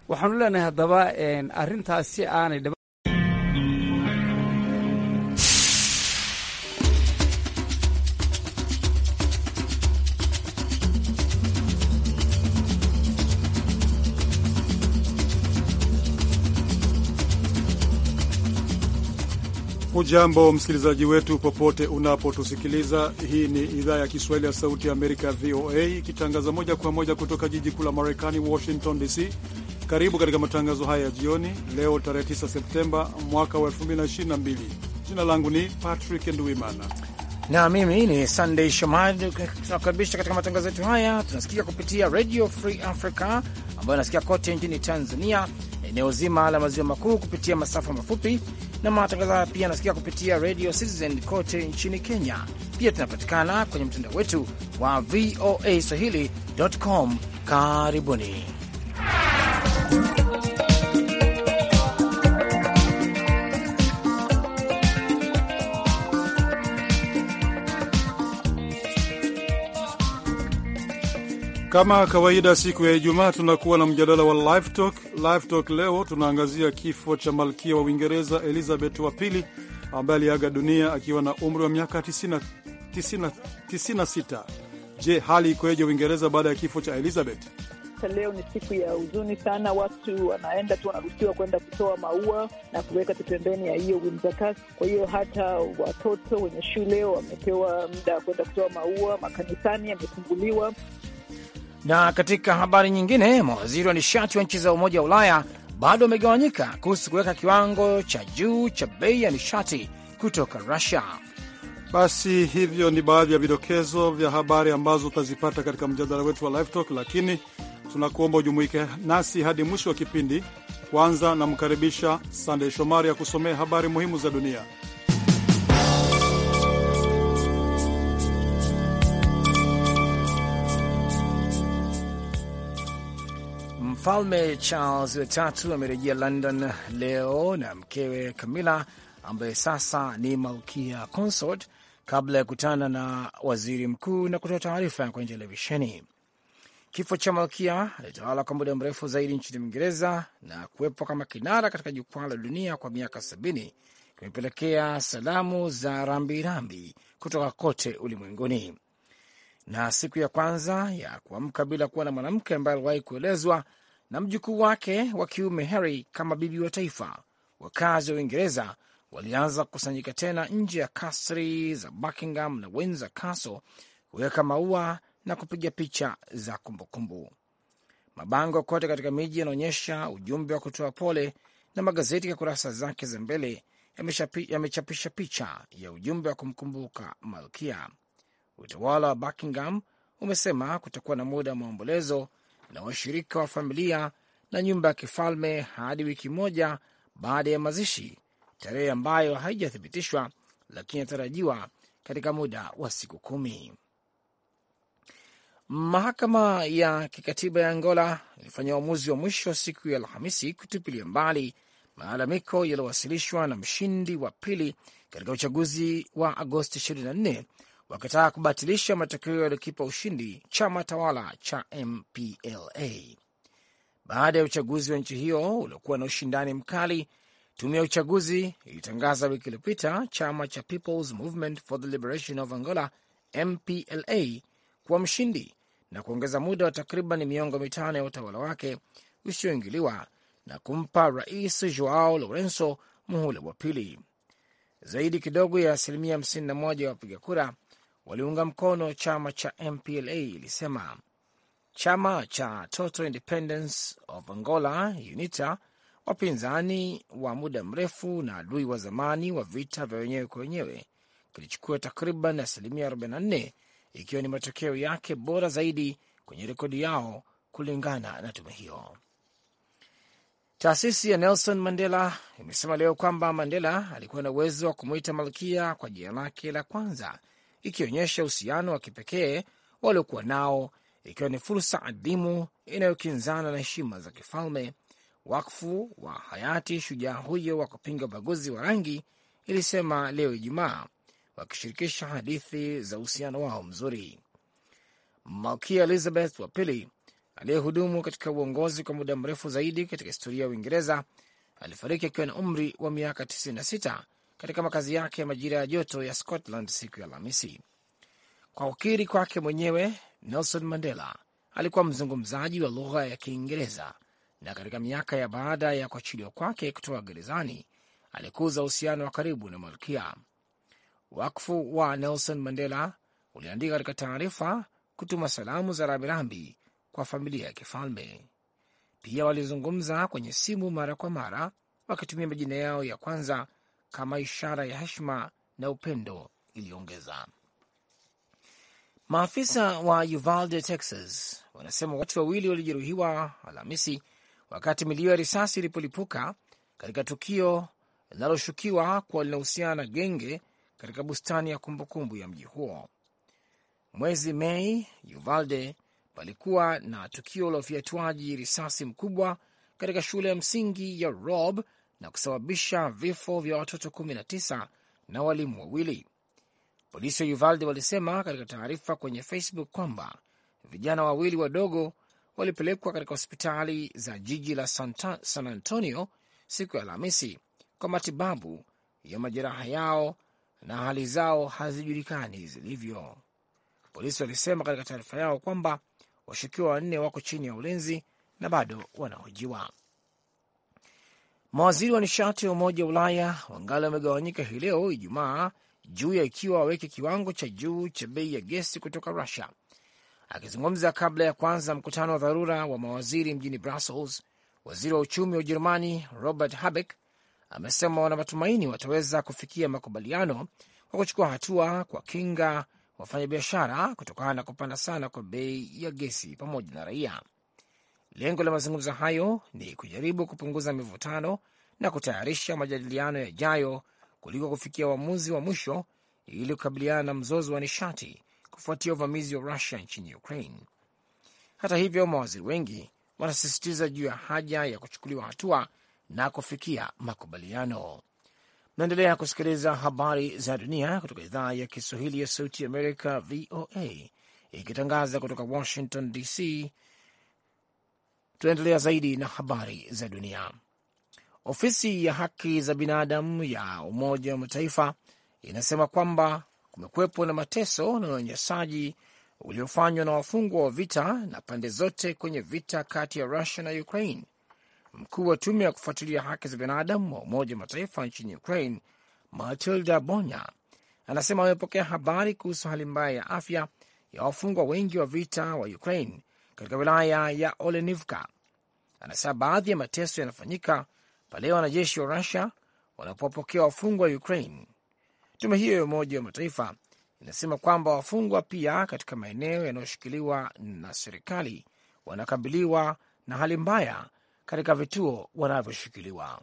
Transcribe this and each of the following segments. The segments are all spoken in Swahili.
waxaanu leenahay haddaba arrintaas si aanay Hujambo msikilizaji wetu popote unapotusikiliza. Hii ni idhaa ya Kiswahili ya Sauti ya Amerika, VOA, ikitangaza moja kwa moja kutoka jiji kuu la Marekani, Washington DC. Karibu katika matangazo haya ya jioni leo tarehe 9 Septemba mwaka wa 2022. Jina langu ni Patrick Nduimana na mimi ni Sunday Shomari. Tunakaribisha katika matangazo yetu haya. Tunasikia kupitia Radio Free Africa ambayo inasikia kote nchini Tanzania, eneo zima la maziwa makuu kupitia masafa mafupi, na matangazo haya pia yanasikia kupitia Radio Citizen kote nchini Kenya. Pia tunapatikana kwenye mtandao wetu wa VOA Swahili.com. Karibuni. Kama kawaida, siku ya Ijumaa tunakuwa na mjadala wa Live Talk. Live Talk leo tunaangazia kifo cha malkia wa Uingereza Elizabeth wa pili ambaye aliaga dunia akiwa na umri wa miaka 96. Je, hali ikoje Uingereza baada ya kifo cha Elizabeth? Leo ni siku ya huzuni sana. Watu wanaenda tu, wanaruhusiwa kwenda kutoa maua na kuweka tu pembeni ya hiyo Windsor Castle. Kwa hiyo hata watoto wenye shule wamepewa muda wa kwenda kutoa maua, makanisani yamefunguliwa. Na katika habari nyingine, mawaziri wa nishati wa nchi za Umoja wa Ulaya bado wamegawanyika kuhusu kuweka kiwango cha juu cha bei ya nishati kutoka Rusia. Basi hivyo ni baadhi ya vidokezo vya habari ambazo utazipata katika mjadala wetu wa Live Talk, lakini tunakuomba ujumuike nasi hadi mwisho wa kipindi. Kwanza namkaribisha Sandey Shomari ya kusomea habari muhimu za dunia. Mfalme Charles watatu amerejea London leo na mkewe Camilla ambaye sasa ni malkia consort, kabla ya kukutana na waziri mkuu na kutoa taarifa kwenye televisheni. Kifo cha malkia alitawala kwa muda mrefu zaidi nchini Uingereza na kuwepo kama kinara katika jukwaa la dunia kwa miaka sabini kimepelekea salamu za rambirambi kutoka kote ulimwenguni. Na siku ya kwanza ya kuamka bila kuwa na mwanamke ambaye aliwahi kuelezwa na mjukuu wake wa kiume Harry kama bibi wa taifa, wakazi wa Uingereza walianza kukusanyika tena nje ya kasri za Buckingham na Windsor Castle kuweka maua na kupiga picha za kumbukumbu. Mabango kote katika miji yanaonyesha ujumbe wa kutoa pole, na magazeti ya kurasa zake za mbele yamechapisha picha ya ujumbe wa kumkumbuka malkia. Utawala wa Buckingham umesema kutakuwa na muda wa maombolezo na washirika wa familia na nyumba ya kifalme hadi wiki moja baada ya mazishi, tarehe ambayo haijathibitishwa lakini inatarajiwa katika muda wa siku kumi. Mahakama ya kikatiba ya Angola ilifanya uamuzi wa mwisho siku ya Alhamisi kutupilia mbali malalamiko yaliyowasilishwa na mshindi wa pili katika uchaguzi wa Agosti 24 wakitaka kubatilisha matokeo yaliyokipa ushindi chama tawala cha MPLA. Baada ya uchaguzi wa nchi hiyo uliokuwa na ushindani mkali, tume ya uchaguzi ilitangaza wiki iliyopita chama cha People's Movement for the Liberation of Angola MPLA kuwa mshindi na kuongeza muda wa takriban miongo mitano ya utawala wake usioingiliwa na kumpa Rais Joao Lourenco muhula wa pili. Zaidi kidogo ya asilimia 51 ya wapiga kura waliunga mkono chama cha MPLA, ilisema. Chama cha Total Independence of Angola UNITA, wapinzani wa muda mrefu na adui wa zamani wa vita vya wenyewe kwa wenyewe, kilichukua takriban asilimia 44, ikiwa ni matokeo yake bora zaidi kwenye rekodi yao, kulingana na tume hiyo. Taasisi ya Nelson Mandela imesema leo kwamba Mandela alikuwa na uwezo wa kumwita malkia kwa jina lake la kwanza, ikionyesha uhusiano wa kipekee waliokuwa nao, ikiwa ni fursa adhimu inayokinzana na heshima za kifalme. Wakfu wa hayati shujaa huyo wa kupinga ubaguzi wa rangi ilisema leo Ijumaa, wakishirikisha hadithi za uhusiano wao mzuri. Malkia Elizabeth wa pili aliyehudumu katika uongozi kwa muda mrefu zaidi katika historia ya Uingereza, alifariki akiwa na umri wa miaka 96 katika makazi yake ya majira ya joto ya Scotland siku ya Alhamisi. Kwa ukiri kwake mwenyewe, Nelson Mandela alikuwa mzungumzaji wa lugha ya Kiingereza na katika miaka ya baada ya kuachiliwa kwake kutoka gerezani alikuza uhusiano wa karibu na malkia. Wakfu wa Nelson Mandela uliandika katika taarifa kutuma salamu za rambirambi kwa familia ya kifalme. Pia walizungumza kwenye simu mara kwa mara wakitumia majina yao ya kwanza kama ishara ya heshima na upendo, iliongeza. Maafisa wa Uvalde, Texas, wanasema watu wawili walijeruhiwa Alhamisi wakati milio ya risasi ilipolipuka katika tukio linaloshukiwa kuwa linahusiana na genge katika bustani ya kumbukumbu ya mji huo. Mwezi Mei, Uvalde palikuwa na tukio la ufyatuaji risasi mkubwa katika shule ya msingi ya Rob na kusababisha vifo vya watoto 19 na walimu wawili. Polisi wa Uvalde walisema katika taarifa kwenye Facebook kwamba vijana wawili wadogo walipelekwa katika hospitali za jiji la Santa, San Antonio siku ya Alhamisi kwa matibabu ya majeraha yao na hali zao hazijulikani zilivyo. Polisi walisema katika taarifa yao kwamba washukiwa wanne wako chini ya ulinzi na bado wanahojiwa. Mawaziri wa nishati wa Umoja wa Ulaya wangali wamegawanyika hii leo Ijumaa juu ya ikiwa waweke kiwango cha juu cha bei ya gesi kutoka Rusia. Akizungumza kabla ya kwanza mkutano wa dharura wa mawaziri mjini Brussels, waziri wa uchumi wa Ujerumani Robert Habeck amesema wana matumaini wataweza kufikia makubaliano kwa kuchukua hatua kwa kinga wafanyabiashara kutokana na kupanda sana kwa bei ya gesi pamoja na raia. Lengo la mazungumzo hayo ni kujaribu kupunguza mivutano na kutayarisha majadiliano yajayo kuliko kufikia uamuzi wa mwisho ili kukabiliana na mzozo wa nishati kufuatia uvamizi wa Rusia nchini Ukraine. Hata hivyo, mawaziri wengi wanasisitiza juu ya haja ya kuchukuliwa hatua na kufikia makubaliano. Naendelea kusikiliza habari za dunia kutoka idhaa ya Kiswahili ya Sauti Amerika, VOA, ikitangaza kutoka Washington DC. Tunaendelea zaidi na habari za dunia. Ofisi ya haki za binadamu ya Umoja wa Mataifa inasema kwamba kumekuwepo na mateso na unyanyasaji uliofanywa na wafungwa wa vita na pande zote kwenye vita kati ya Rusia na Ukraine. Mkuu wa tume ya kufuatilia haki za binadamu wa Umoja wa Mataifa nchini Ukraine, Matilda Bonya, anasema wamepokea habari kuhusu hali mbaya ya afya ya wafungwa wengi wa vita wa Ukraine katika wilaya ya Olenivka. Anasema baadhi ya mateso yanafanyika pale wanajeshi wa Rusia wanapopokea wafungwa wa Ukraine. Tume hiyo ya Umoja wa Mataifa inasema kwamba wafungwa pia katika maeneo yanayoshikiliwa na serikali wanakabiliwa na hali mbaya katika vituo wanavyoshikiliwa.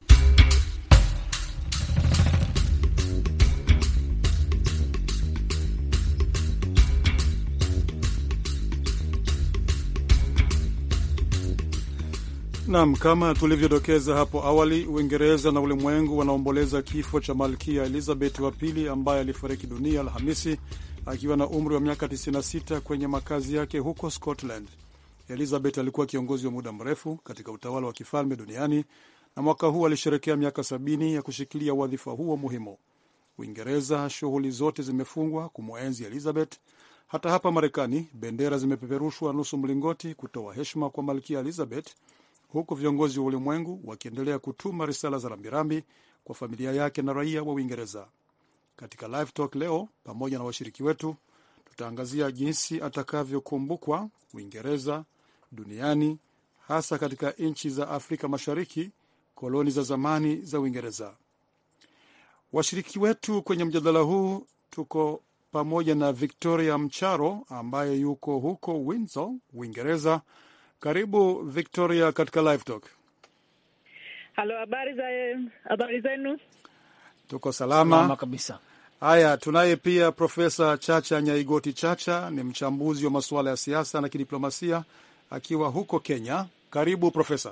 Nam, kama tulivyodokeza hapo awali, Uingereza na ulimwengu wanaomboleza kifo cha malkia Elizabeth wa pili ambaye alifariki dunia Alhamisi akiwa na umri wa miaka 96 kwenye makazi yake huko Scotland. Elizabeth alikuwa kiongozi wa muda mrefu katika utawala wa kifalme duniani na mwaka huu alisherekea miaka sabini ya kushikilia wadhifa huo muhimu. Uingereza, shughuli zote zimefungwa kumwenzi Elizabeth. Hata hapa Marekani, bendera zimepeperushwa nusu mlingoti kutoa heshima kwa malkia Elizabeth, huku viongozi wa ulimwengu wakiendelea kutuma risala za rambirambi kwa familia yake na raia wa Uingereza. Katika Live Talk leo, pamoja na washiriki wetu, tutaangazia jinsi atakavyokumbukwa Uingereza duniani, hasa katika nchi za Afrika Mashariki, koloni za zamani za Uingereza. Washiriki wetu kwenye mjadala huu tuko pamoja na Victoria Mcharo ambaye yuko huko Windsor, Uingereza. Karibu Victoria katika Live Talk. Halo, habari za habari zenu? Tuko salama, Salama kabisa. Haya, tunaye pia Profesa Chacha Nyaigoti Chacha, ni mchambuzi wa masuala ya siasa na kidiplomasia akiwa huko Kenya. Karibu Profesa.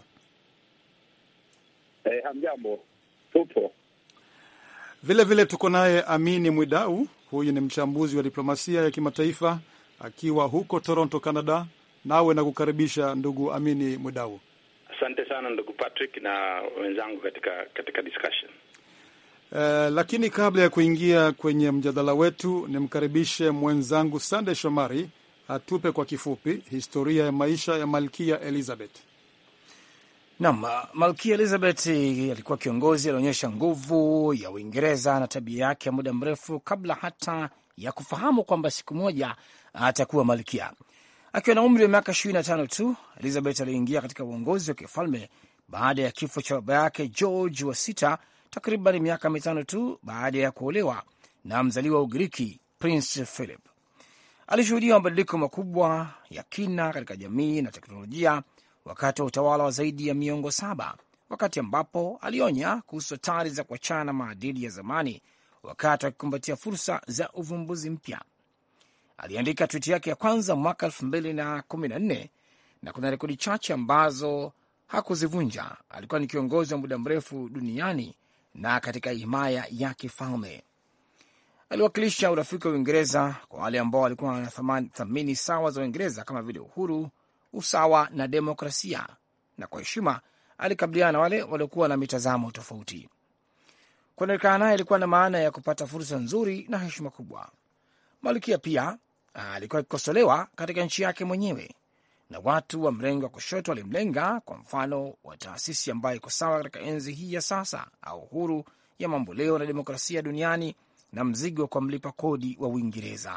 Eh, hamjambo, tupo Vile vile tuko naye Amini Mwidau, huyu ni mchambuzi wa diplomasia ya kimataifa akiwa huko Toronto, Canada. nawe nakukaribisha ndugu Amini Mwidau. Asante sana ndugu Patrick na wenzangu katika katika discussion. Uh, lakini kabla ya kuingia kwenye mjadala wetu, nimkaribishe mwenzangu Sande Shomari atupe kwa kifupi historia ya maisha ya Malkia Elizabeth. Naam, Malkia Elizabeth alikuwa kiongozi alionyesha nguvu ya Uingereza na tabia yake ya muda mrefu kabla hata ya kufahamu kwamba siku moja atakuwa malkia. Akiwa na umri wa miaka ishirini na tano tu, Elizabeth aliingia katika uongozi wa kifalme baada ya kifo cha baba yake George wa sita, takriban miaka mitano tu baada ya kuolewa na mzaliwa wa Ugiriki Prince Philip. Alishuhudia mabadiliko makubwa ya kina katika jamii na teknolojia wakati wa utawala wa zaidi ya miongo saba, wakati ambapo alionya kuhusu hatari za kuachana na maadili ya zamani wakati akikumbatia fursa za uvumbuzi mpya. Aliandika twiti yake ya kwanza mwaka elfu mbili na kumi na nne na kuna rekodi chache ambazo hakuzivunja. Alikuwa ni kiongozi wa muda mrefu duniani na katika himaya ya kifalme. Aliwakilisha urafiki wa Uingereza kwa wale ambao walikuwa na thamani sawa za Uingereza kama vile uhuru, usawa na demokrasia, na kwa heshima alikabiliana na wale waliokuwa na mitazamo tofauti. Kuonekana naye ilikuwa na maana ya kupata fursa nzuri na heshima kubwa. Malkia pia alikuwa akikosolewa katika nchi yake mwenyewe na watu wa mrengo wa kushoto walimlenga, kwa mfano wa taasisi ambayo iko sawa katika enzi hii ya sasa, au uhuru ya mamboleo na demokrasia duniani na mzigo kwa mlipa kodi wa Uingereza.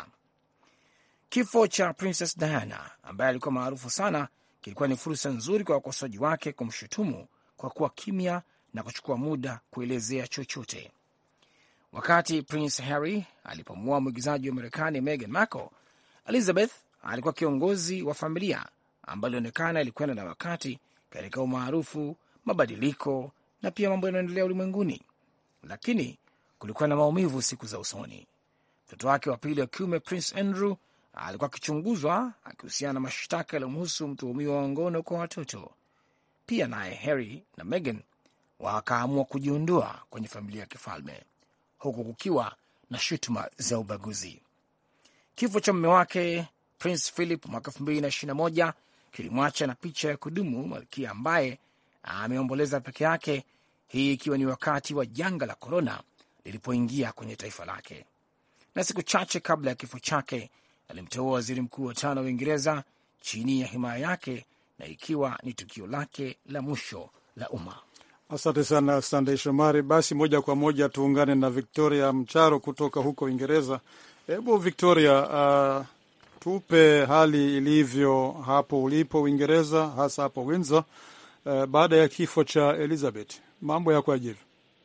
Kifo cha Princess Diana ambaye alikuwa maarufu sana kilikuwa ni fursa nzuri kwa wakosoaji wake kumshutumu kwa kuwa kimya na kuchukua muda kuelezea chochote. Wakati Prince Harry alipomua mwigizaji wa Marekani Meghan Markle, Elizabeth alikuwa kiongozi wa familia ambayo ilionekana ilikwenda na wakati katika umaarufu, mabadiliko na pia mambo yanayoendelea ulimwenguni, lakini kulikuwa na maumivu siku za usoni. Mtoto wake wa pili wa kiume Prince Andrew alikuwa akichunguzwa akihusiana na mashtaka yaliyomhusu mtuhumiwa wa ngono kwa watoto. Pia naye Harry na Meghan wakaamua kujiondoa kwenye familia ya kifalme huku kukiwa na shutuma za ubaguzi. Kifo cha mume wake Prince Philip mwaka elfu mbili na ishirini na moja kilimwacha na picha ya kudumu malkia ambaye ameomboleza peke yake, hii ikiwa ni wakati wa janga la korona lilipoingia kwenye taifa lake. Na siku chache kabla ya kifo chake alimteua waziri mkuu wa tano wa Uingereza chini ya himaya yake, na ikiwa ni tukio lake la mwisho la umma. Asante sana Sandey Shomari. Basi moja kwa moja tuungane na Victoria Mcharo kutoka huko Uingereza. Hebu Victoria, uh, tupe hali ilivyo hapo ulipo Uingereza, hasa hapo Windsor, uh, baada ya kifo cha Elizabeth, mambo yako yajivi?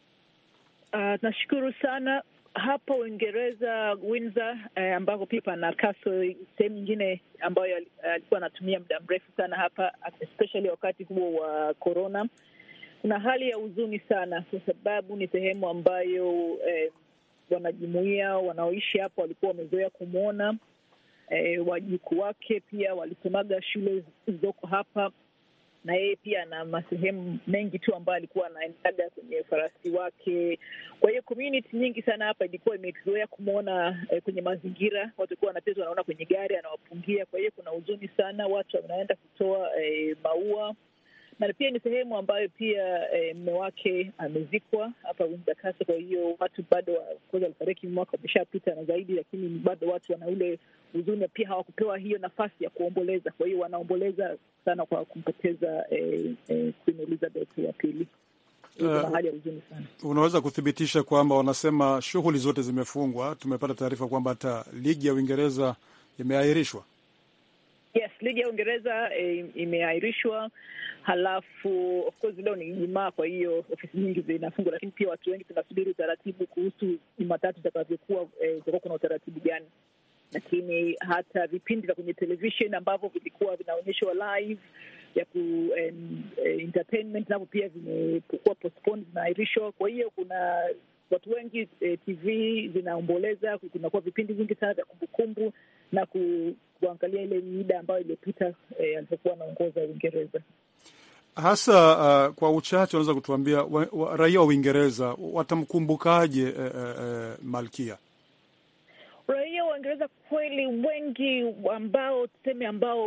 Uh, nashukuru sana hapo Uingereza Windsor, eh, ambako pia pana castle, sehemu nyingine ambayo alikuwa anatumia muda mrefu sana hapa, especially wakati huo wa corona. Kuna hali ya huzuni sana, kwa sababu ni sehemu ambayo eh, wanajumuia wanaoishi hapo walikuwa wamezoea kumwona. Eh, wajukuu wake pia walisemaga shule zilizoko hapa na yeye pia ana masehemu mengi tu ambayo alikuwa anaendaga kwenye farasi wake. Kwa hiyo community nyingi sana hapa ilikuwa imezoea kumwona eh, kwenye mazingira, watu walikuwa wanacheza, wanaona kwenye gari anawapungia. Kwa hiyo kuna huzuni sana, watu wanaenda kutoa eh, maua na pia ni sehemu ambayo pia eh, mme wake amezikwa hapa Windsor Castle. Kwa hiyo watu bado kwanza alifariki mwaka umeshapita na zaidi, lakini bado watu wana ule huzuni, pia hawakupewa hiyo nafasi ya kuomboleza. Kwa hiyo wanaomboleza sana kwa kumpoteza eh, eh, Queen Elizabeth wa pili. Kuna hali ya huzuni sana. Unaweza kuthibitisha kwamba wanasema shughuli zote zimefungwa? Tumepata taarifa kwamba hata ligi ya Uingereza imeahirishwa. Yes, ligi ya Uingereza eh, imeahirishwa. Halafu of course leo ni Ijumaa, kwa hiyo ofisi nyingi zinafungwa, lakini pia watu wengi tunasubiri utaratibu kuhusu Jumatatu itakavyokuwa, itakuwa kuna utaratibu gani. Lakini hata vipindi vya kwenye television ambavyo vilikuwa vinaonyeshwa live ya ku um, entertainment navyo pia vimekuwa postponed, vinaahirishwa. Kwa hiyo kuna watu wengi eh, TV zinaomboleza. Kunakuwa vipindi vingi sana vya kumbukumbu na ku, kuangalia ile mida ambayo iliyopita eh, alipokuwa anaongoza Uingereza hasa. Uh, kwa uchache unaweza kutuambia wa, wa, raia wa Uingereza watamkumbukaje eh, eh, malkia? Raia wa Uingereza kweli wengi ambao tuseme ambao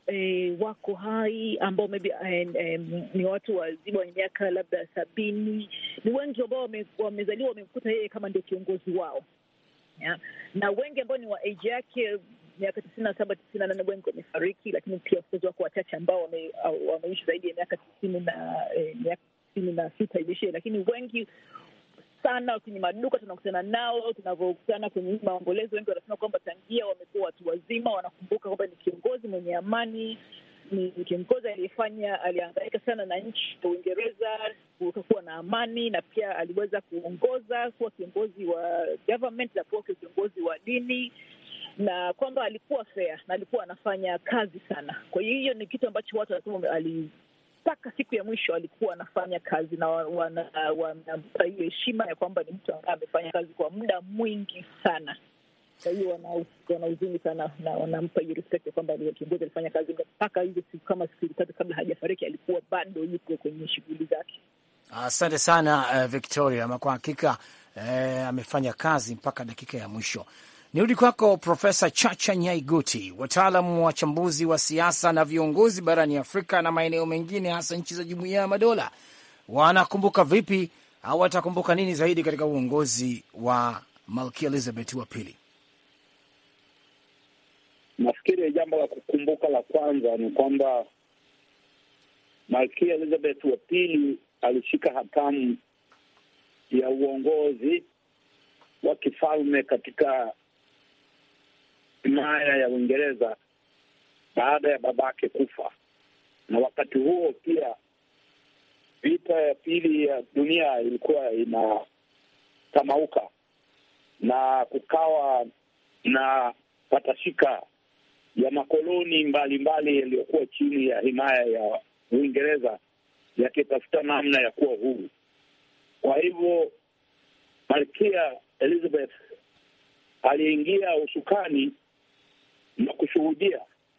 eh, wako hai ambao maybe eh, eh, ni watu wazima wenye miaka labda sabini. Ni wengi ambao wame, wamezaliwa wamemkuta yeye kama ndio kiongozi wao yeah. Na wengi ambao ni wa age yake miaka tisini na saba tisini na nane wengi wamefariki, lakini pia of wako wachache ambao wame, wameishi zaidi ya miaka tisini na eh, miaka tisini na sita ilishie, lakini wengi sana kwenye maduka tunakutana nao, tunavyokutana kwenye maombolezo, wengi wanasema kwamba tangia wamekuwa watu wazima, wanakumbuka kwamba ni kiongozi mwenye amani, ni kiongozi aliyefanya, aliangaika sana na nchi ya Uingereza kuwa na amani, na pia aliweza kuongoza kuwa kiongozi wa government na kuwa kiongozi wa dini na kwamba alikuwa fair na alikuwa anafanya kazi sana. Kwa hiyo hiyo ni kitu ambacho watu wanasema ali mpaka siku ya mwisho alikuwa anafanya kazi na wanampa hiyo heshima ya kwamba ni mtu ambaye amefanya kazi kwa muda mwingi sana. Kwa hiyo wana huzuni sana na wanampa hiyo respect ya kwamba kiongozi alifanya kazi mpaka hizo siku kama siku tatu kabla hajafariki, alikuwa bado yuko kwenye shughuli zake. Asante sana uh, Victoria, ama kwa hakika uh, amefanya kazi mpaka dakika ya mwisho. Nirudi kwako Profesa Chacha Nyaiguti. Wataalamu wachambuzi wa siasa na viongozi barani Afrika na maeneo mengine, hasa nchi za Jumuiya ya Madola, wanakumbuka vipi au watakumbuka nini zaidi katika uongozi wa Malkia Elizabeth wa pili? Nafikiri jambo la kukumbuka la kwanza ni kwamba Malkia Elizabeth wa pili alishika hatamu ya uongozi wa kifalme katika himaya ya Uingereza baada ya babake kufa, na wakati huo pia vita ya pili ya dunia ilikuwa inatamauka na kukawa na patashika ya makoloni mbalimbali yaliyokuwa chini ya himaya ya Uingereza yakitafuta namna ya kuwa huru. Kwa hivyo Malkia Elizabeth aliingia usukani na kushuhudia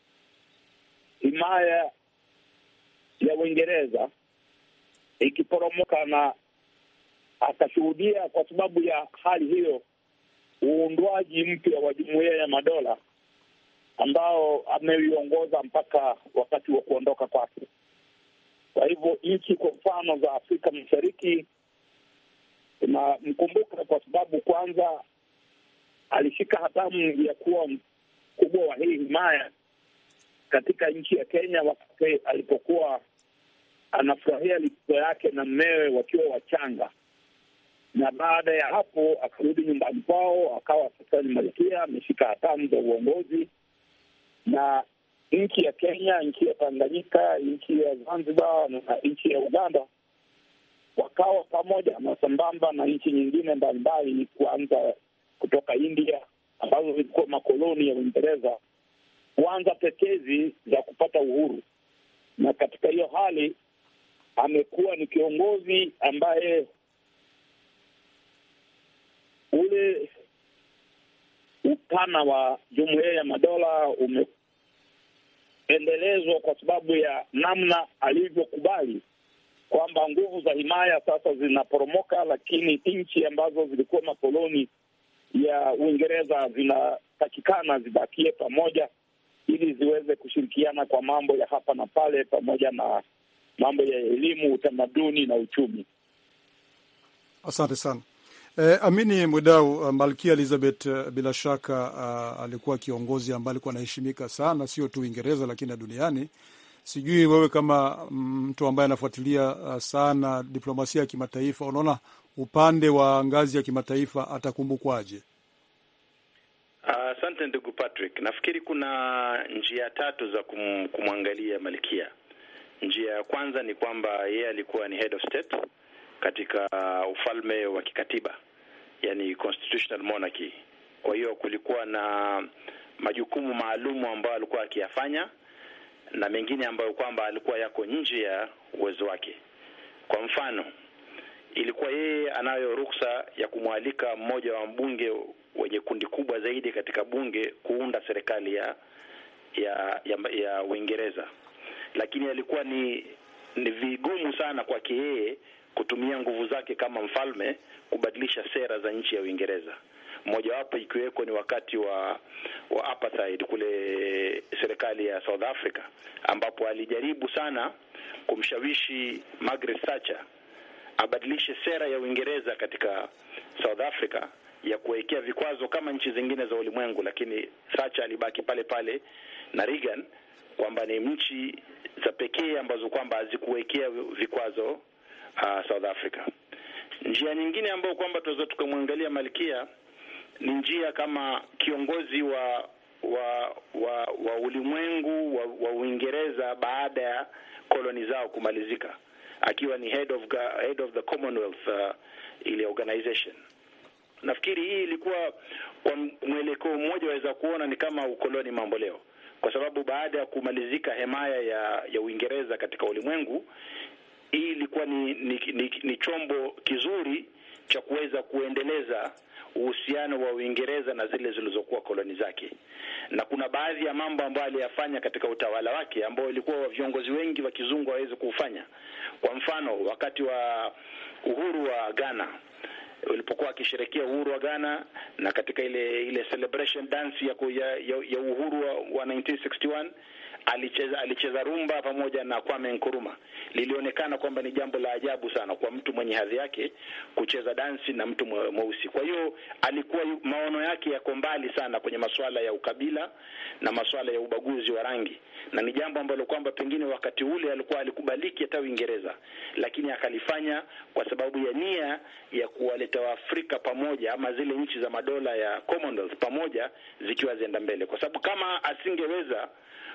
himaya ya Uingereza ikiporomoka, na akashuhudia kwa sababu ya hali hiyo uundwaji mpya wa Jumuiya ya Madola ambao ameuiongoza mpaka wakati wa kuondoka kwake. Kwa hivyo nchi kwa mfano za Afrika Mashariki tunamkumbuka kwa sababu kwanza alishika hatamu ya kuwa mkubwa wa hii himaya katika nchi ya Kenya wakati alipokuwa anafurahia likizo yake na mmewe wakiwa wachanga, na baada ya hapo akarudi nyumbani kwao, akawa sasa ni malkia, ameshika hatamu za uongozi na nchi ya Kenya, nchi ya Tanganyika, nchi ya Zanzibar na nchi ya Uganda wakawa pamoja na sambamba na nchi nyingine mbalimbali, kuanza kutoka India ambazo zilikuwa makoloni ya Uingereza, kuanza tetezi za kupata uhuru. Na katika hiyo hali amekuwa ni kiongozi ambaye ule upana wa Jumuiya ya Madola umeendelezwa kwa sababu ya namna alivyokubali kwamba nguvu za himaya sasa zinaporomoka, lakini nchi ambazo zilikuwa makoloni ya Uingereza zinatakikana zibakie pamoja ili ziweze kushirikiana kwa mambo ya hapa na pale, pamoja na mambo ya elimu, utamaduni na uchumi. Asante sana. Eh, Amini Mwidau, uh, Malkia Elizabeth uh, bila shaka uh, alikuwa kiongozi ambaye alikuwa anaheshimika sana, sio tu Uingereza lakini na duniani. Sijui wewe kama mtu ambaye anafuatilia uh, sana diplomasia ya kimataifa, unaona upande wa ngazi ya kimataifa atakumbukwaje? Asante uh, ndugu Patrick. Nafikiri kuna njia tatu za kum, kumwangalia Malkia. Njia ya kwanza ni kwamba yeye alikuwa ni head of state katika uh, ufalme wa kikatiba, yani constitutional monarchy. Kwa hiyo kulikuwa na majukumu maalumu ambayo alikuwa akiyafanya na mengine ambayo kwamba alikuwa yako nje ya uwezo wake. Kwa mfano, ilikuwa yeye anayo ruksa ya kumwalika mmoja wa mbunge wenye kundi kubwa zaidi katika bunge kuunda serikali ya ya ya, ya Uingereza, lakini alikuwa ni ni vigumu sana kwake yeye kutumia nguvu zake kama mfalme kubadilisha sera za nchi ya Uingereza mojawapo ikiweko ni wakati wa wa apartheid kule serikali ya South Africa, ambapo alijaribu sana kumshawishi Margaret Thatcher abadilishe sera ya Uingereza katika South Africa ya kuwekea vikwazo kama nchi zingine za ulimwengu, lakini Thatcher alibaki pale pale na Reagan kwamba ni nchi za pekee ambazo kwamba hazikuwekea vikwazo uh, South Africa. Njia nyingine ambayo kwamba tunaweza tukamwangalia Malkia ni njia kama kiongozi wa wa wa, wa ulimwengu wa, wa Uingereza baada ya koloni zao kumalizika, akiwa ni head of head of the Commonwealth uh, ile organization. Nafikiri hii ilikuwa kwa mwelekeo mmoja, waweza kuona ni kama ukoloni mambo leo, kwa sababu baada ya kumalizika hemaya ya ya Uingereza katika ulimwengu, hii ilikuwa ni ni, ni, ni chombo kizuri cha kuweza kuendeleza uhusiano wa Uingereza na zile zilizokuwa koloni zake, na kuna baadhi ya mambo ambayo aliyafanya katika utawala wake ambao ilikuwa viongozi wengi wa kizungu hawezi kuufanya. Kwa mfano, wakati wa uhuru wa Ghana ulipokuwa akisherekea uhuru wa Ghana na katika ile ile celebration dance ya, ya, ya, ya uhuru wa, wa 1961 alicheza alicheza rumba pamoja na Kwame Nkrumah. Lilionekana kwamba ni jambo la ajabu sana kwa mtu mwenye hadhi yake kucheza dansi na mtu mweusi. Kwa hiyo alikuwa maono yake yako mbali sana kwenye masuala ya ukabila na masuala ya ubaguzi wa rangi, na ni jambo ambalo kwamba pengine wakati ule alikuwa alikubaliki hata Uingereza, lakini akalifanya kwa sababu ya nia ya kuwaleta Waafrika pamoja, ama zile nchi za madola ya Commonwealth pamoja zikiwa zienda mbele, kwa sababu kama asingeweza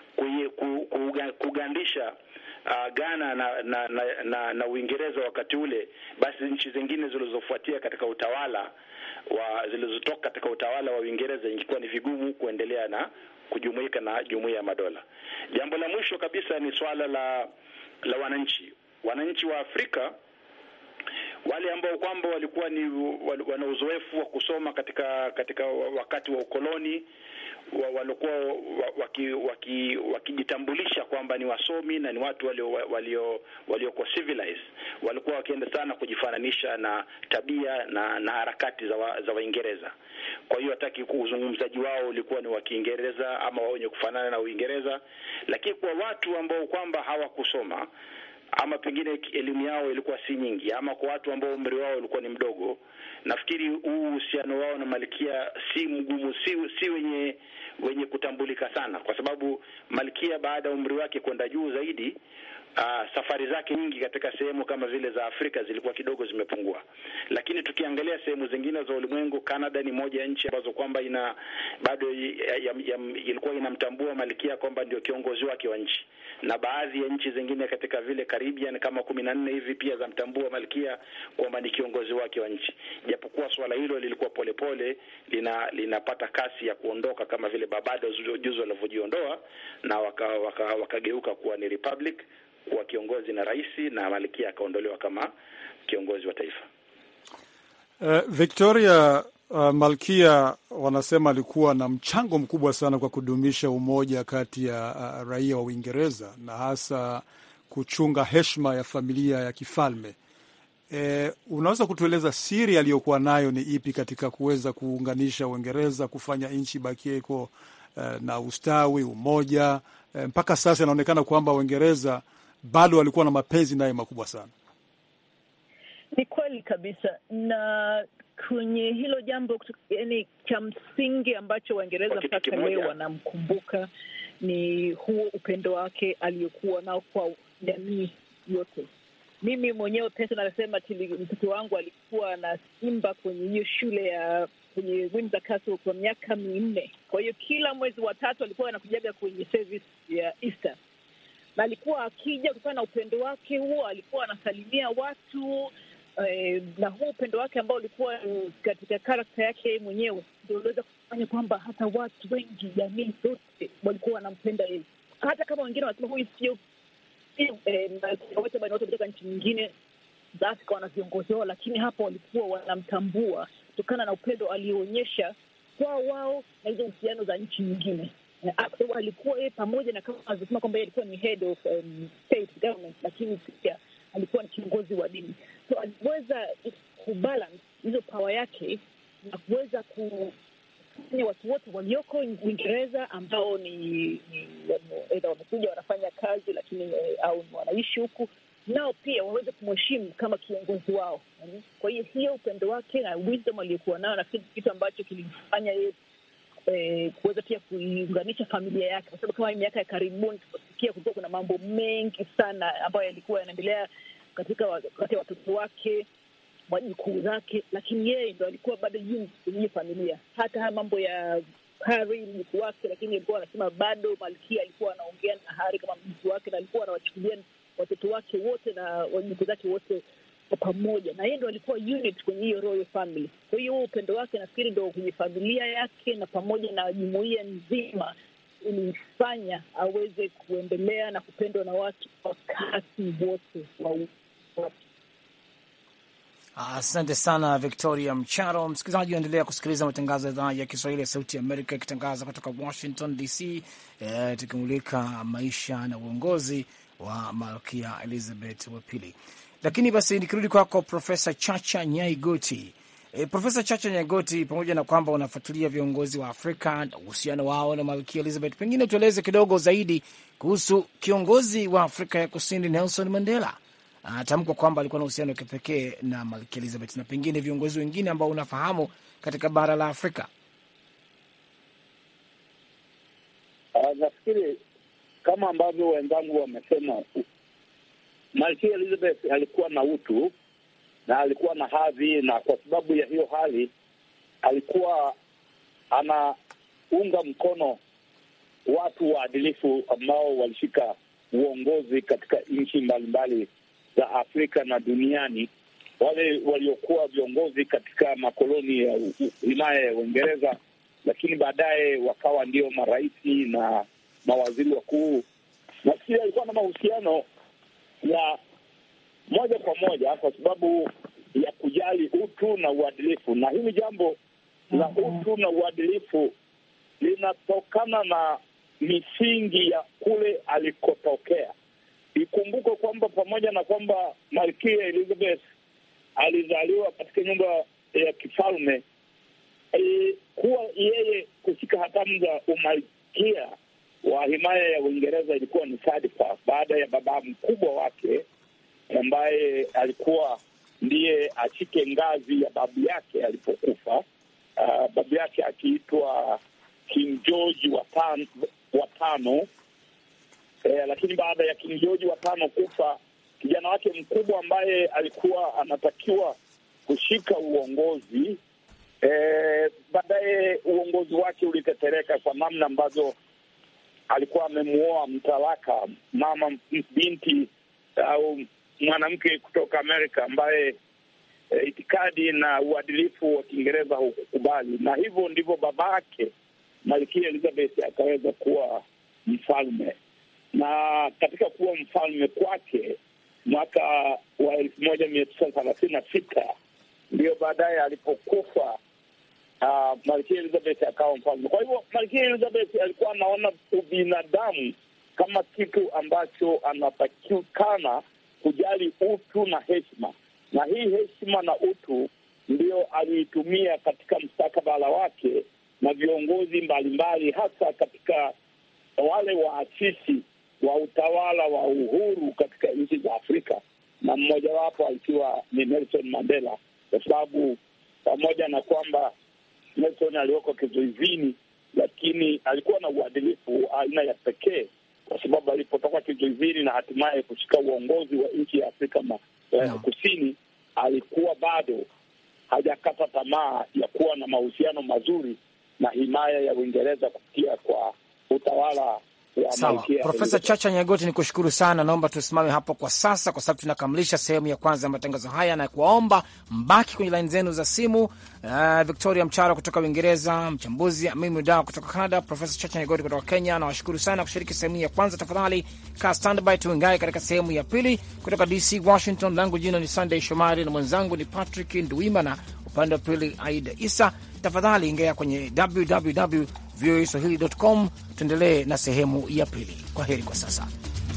kugandisha uh, Ghana na na, na, na na Uingereza wakati ule, basi nchi zingine zilizofuatia katika utawala wa zilizotoka katika utawala wa Uingereza ingekuwa ni vigumu kuendelea na kujumuika na jumuiya ya madola. Jambo la mwisho kabisa ni swala la la wananchi, wananchi wa Afrika wale ambao kwamba walikuwa ni wana uzoefu wa kusoma katika katika wakati wa ukoloni walikuwa wakijitambulisha waki, waki kwamba ni wasomi na ni watu walio walio waliokuwa civilized, walikuwa wakienda sana kujifananisha na tabia na na harakati za wa, za Waingereza. Kwa hiyo hataki uzungumzaji wao ulikuwa ni wa Kiingereza ama wenye kufanana na Uingereza, lakini kwa watu ambao kwamba hawakusoma ama pengine elimu yao ilikuwa si nyingi, ama kwa watu ambao umri wao ulikuwa ni mdogo, nafikiri huu uhusiano wao na Malkia si mgumu, si si wenye wenye kutambulika sana, kwa sababu Malkia baada ya umri wake kwenda juu zaidi Uh, safari zake nyingi katika sehemu kama vile za Afrika zilikuwa kidogo zimepungua, lakini tukiangalia sehemu zingine za ulimwengu, Canada ni moja ya nchi ambazo kwamba ina bado ilikuwa inamtambua Malkia kwamba ndio kiongozi wake wa nchi, na baadhi ya nchi zingine katika vile Caribbean kama kumi na nne hivi pia zamtambua Malkia kwamba ni kiongozi wake wa nchi, japokuwa swala hilo lilikuwa polepole lina linapata kasi ya kuondoka kama vile Barbados juzi walivyojiondoa na wakageuka waka, waka kuwa ni republic kuwa kiongozi na rais na Malkia akaondolewa kama kiongozi wa taifa. Uh, Victoria uh, Malkia wanasema alikuwa na mchango mkubwa sana kwa kudumisha umoja kati ya uh, raia wa Uingereza na hasa kuchunga heshima ya familia ya kifalme. E, unaweza kutueleza siri aliyokuwa nayo ni ipi katika kuweza kuunganisha Uingereza kufanya nchi bakie iko uh, na ustawi, umoja uh, mpaka sasa inaonekana kwamba Uingereza bado walikuwa na mapenzi naye makubwa sana. Ni kweli kabisa, na kwenye hilo jambo, yani cha msingi ambacho Waingereza mpaka leo wanamkumbuka ni huo upendo wake aliyokuwa nao kwa jamii yote. Mimi mwenyewe pesa nasema mtoto wangu alikuwa anaimba kwenye hiyo shule ya kwenye Windsor Castle kwa miaka minne. Kwa hiyo kila mwezi wa tatu alikuwa anakujaga kwenye service ya Easter na alikuwa akija kutokana na upendo wake huo, alikuwa anasalimia watu eh, na huo upendo wake ambao ulikuwa katika karakta yake yeye mwenyewe ndio uliweza kufanya kwamba hata watu wengi, jamii zote walikuwa wanampenda yeye, hata kama wengine wanasema huyu sio wote bali watu kutoka nchi nyingine za Afrika wana viongozi wao, lakini hapo walikuwa wanamtambua kutokana na upendo alioonyesha kwao wao na hizo uhusiano za nchi nyingine alikuwa yeye pamoja na kama alivyosema kwamba alikuwa ni head of um, state government, lakini pia alikuwa ni kiongozi wa dini, so aliweza kubalance hizo power yake na kuweza kufanya watu wote walioko Uingereza ambao ni, ni aidha wamekuja wanafanya kazi lakini au ni wanaishi huku nao pia waweze kumheshimu kama kiongozi wao. Kwa hiyo hiyo upendo wake na wisdom aliyokuwa nayo, nafikiri kitu ambacho kilimfanya yeye eh, kuweza pia kuiunganisha familia yake, kwa sababu kama miaka ya karibuni tunaposikia kulikuwa kuna mambo mengi sana ambayo yalikuwa yanaendelea katika wakati ya watoto wake wajukuu zake, lakini yeye ndo alikuwa bado juu kwenye hiyo familia. Hata haya mambo ya Harry mjukuu wake, lakini alikuwa anasema bado malkia alikuwa anaongea na Harry kama mjukuu wake, na alikuwa anawachukulia watoto wake wote na wajukuu zake wote kwa pamoja, na yeye ndo alikuwa unit kwenye hiyo royal family. Kwa hiyo huo upendo wake nafikiri ndo kwenye familia yake na pamoja na jumuiya nzima ilimfanya aweze kuendelea na kupendwa na watu wakati wote wa watu. Asante sana Victoria Mcharo. Msikilizaji, unaendelea kusikiliza matangazo ya idhaa ya Kiswahili ya Sauti ya Amerika ikitangaza kutoka Washington DC, e, tukimulika maisha na uongozi wa Malkia Elizabeth wa pili. Lakini basi nikirudi kwako Profesa Chacha Nyaigoti. E, Profesa Chacha Nyaigoti, pamoja na kwamba unafuatilia viongozi wa Afrika na uhusiano wao na Malkia Elizabeth, pengine tueleze kidogo zaidi kuhusu kiongozi wa Afrika ya Kusini Nelson Mandela anatamkwa kwamba alikuwa na uhusiano wa kipekee na Malkia Elizabeth na pengine viongozi wengine ambao unafahamu katika bara la Afrika. Uh, nafikiri kama ambavyo wenzangu wamesema, Malkia Elizabeth alikuwa na utu na alikuwa na hadhi, na kwa sababu ya hiyo hali alikuwa anaunga mkono watu waadilifu ambao walishika uongozi katika nchi mbalimbali za Afrika na duniani, wale waliokuwa viongozi katika makoloni ya himaya ya Uingereza, lakini baadaye wakawa ndio maraisi na mawaziri wakuu. Nafikiri alikuwa na mahusiano ya moja kwa moja kwa sababu ya kujali utu na uadilifu, na hili jambo la utu na uadilifu linatokana na misingi ya kule alikotokea. Ikumbukwe kwamba pamoja na kwamba Malkia Elizabeth alizaliwa katika nyumba ya kifalme, e, kuwa yeye kushika hatamu za umalkia wa himaya ya Uingereza ilikuwa ni sadfa baada ya baba mkubwa wake ambaye alikuwa ndiye ashike ngazi ya babu yake alipokufa. Uh, babu yake akiitwa King George wa tano, wa tano. Eh, lakini baada ya King George wa tano kufa, kijana wake mkubwa ambaye alikuwa anatakiwa kushika uongozi eh, baadaye uongozi wake ulitetereka kwa namna ambazo alikuwa amemuoa mtalaka mama binti au mwanamke kutoka Amerika ambaye e, itikadi na uadilifu wa Kiingereza hukukubali, na hivyo ndivyo babake Malkia Elizabeth akaweza kuwa mfalme. Na katika kuwa mfalme kwake mwaka wa elfu moja mia tisa thelathini na sita ndiyo baadaye alipokufa uh, Malkia Elizabeth akawa mfalme. Kwa hivyo Malkia Elizabeth alikuwa anaona ubinadamu kama kitu ambacho anatakikana kujali utu na heshima, na hii heshima na utu ndio aliitumia katika mstakabala wake na viongozi mbalimbali, hasa katika wale waasisi wa utawala wa uhuru katika nchi za Afrika, na mmojawapo akiwa ni Nelson Mandela, kwa sababu pamoja na kwamba Nelson aliwekwa kizuizini, lakini alikuwa na uadilifu aina ya pekee kwa sababu alipotoka kizuizini na hatimaye kushika uongozi wa nchi ya Afrika ma, eh, No. Kusini, alikuwa bado hajakata tamaa ya kuwa na mahusiano mazuri na himaya ya Uingereza kupitia kwa utawala wa Sawa, Malkia Profesa Elizabeth. Chacha Nyagoti, ni kushukuru sana. Naomba tusimame hapo kwa sasa, kwa sababu tunakamilisha sehemu ya kwanza ya matangazo haya, na kuwaomba mbaki kwenye laini zenu za simu. Uh, Victoria Mcharo kutoka Uingereza, mchambuzi Amimi Dawa kutoka Canada, Profesa Chacha Nyagoti kutoka Kenya. Nawashukuru sana kushiriki sehemu ya kwanza. Tafadhali kaa standby, tuingae katika sehemu ya pili kutoka DC Washington. Langu jina ni Sunday Shomari na mwenzangu ni Patrick Nduimana, upande wa pili Aida Isa. Tafadhali ingia kwenye www voa swahili.com. Tuendelee na sehemu ya pili. Kwa heri kwa sasa.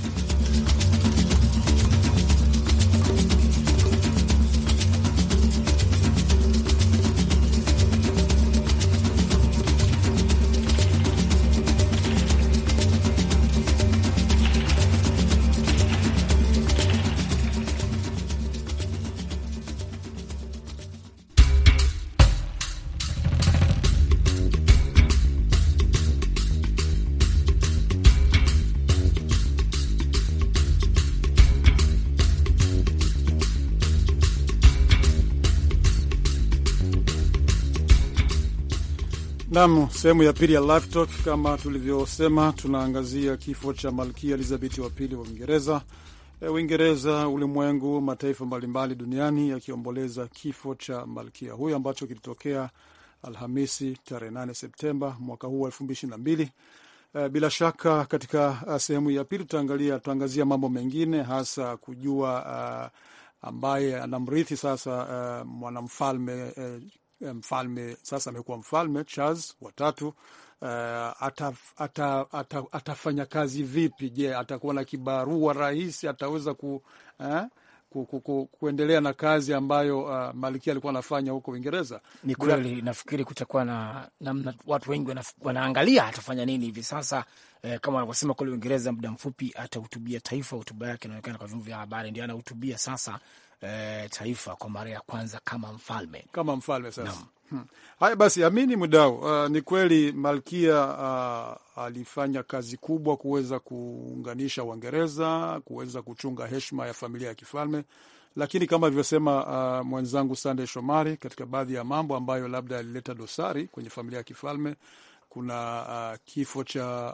Nam, sehemu ya pili ya Live Talk. Kama tulivyosema, tunaangazia kifo cha malkia Elizabeth wa pili wa Uingereza. E, Uingereza, ulimwengu, mataifa mbalimbali duniani yakiomboleza kifo cha malkia huyo ambacho kilitokea Alhamisi tarehe 8 Septemba mwaka huu wa elfu mbili ishirini na mbili. E, bila shaka katika sehemu ya pili tutaangalia tutaangazia mambo mengine hasa kujua uh, ambaye anamrithi sasa uh, mwanamfalme uh, mfalme sasa amekuwa mfalme Charles watatu. Uh, ata, ata, ata, atafanya kazi vipi? Je, atakuwa na kibarua rahisi? Ataweza ku, eh, ku, ku, ku, kuendelea na kazi ambayo uh, malkia alikuwa anafanya huko Uingereza? Ni kweli, nafikiri kutakuwa na namna watu wengi wanaangalia atafanya nini hivi sasa. Eh, kama wanavyosema kule Uingereza, muda mfupi atahutubia taifa. Hotuba yake inaonekana kwa vyombo vya habari, ndio anahutubia sasa E, taifa kwa mara ya kwanza kama mfalme kama mfalme sasa. Hmm. Haya basi, Amini Mudau, uh, ni kweli malkia uh, alifanya kazi kubwa kuweza kuunganisha Uingereza, kuweza kuchunga heshima ya familia ya kifalme, lakini kama alivyosema uh, mwenzangu Sandey Shomari, katika baadhi ya mambo ambayo labda yalileta dosari kwenye familia ya kifalme kuna uh, kifo cha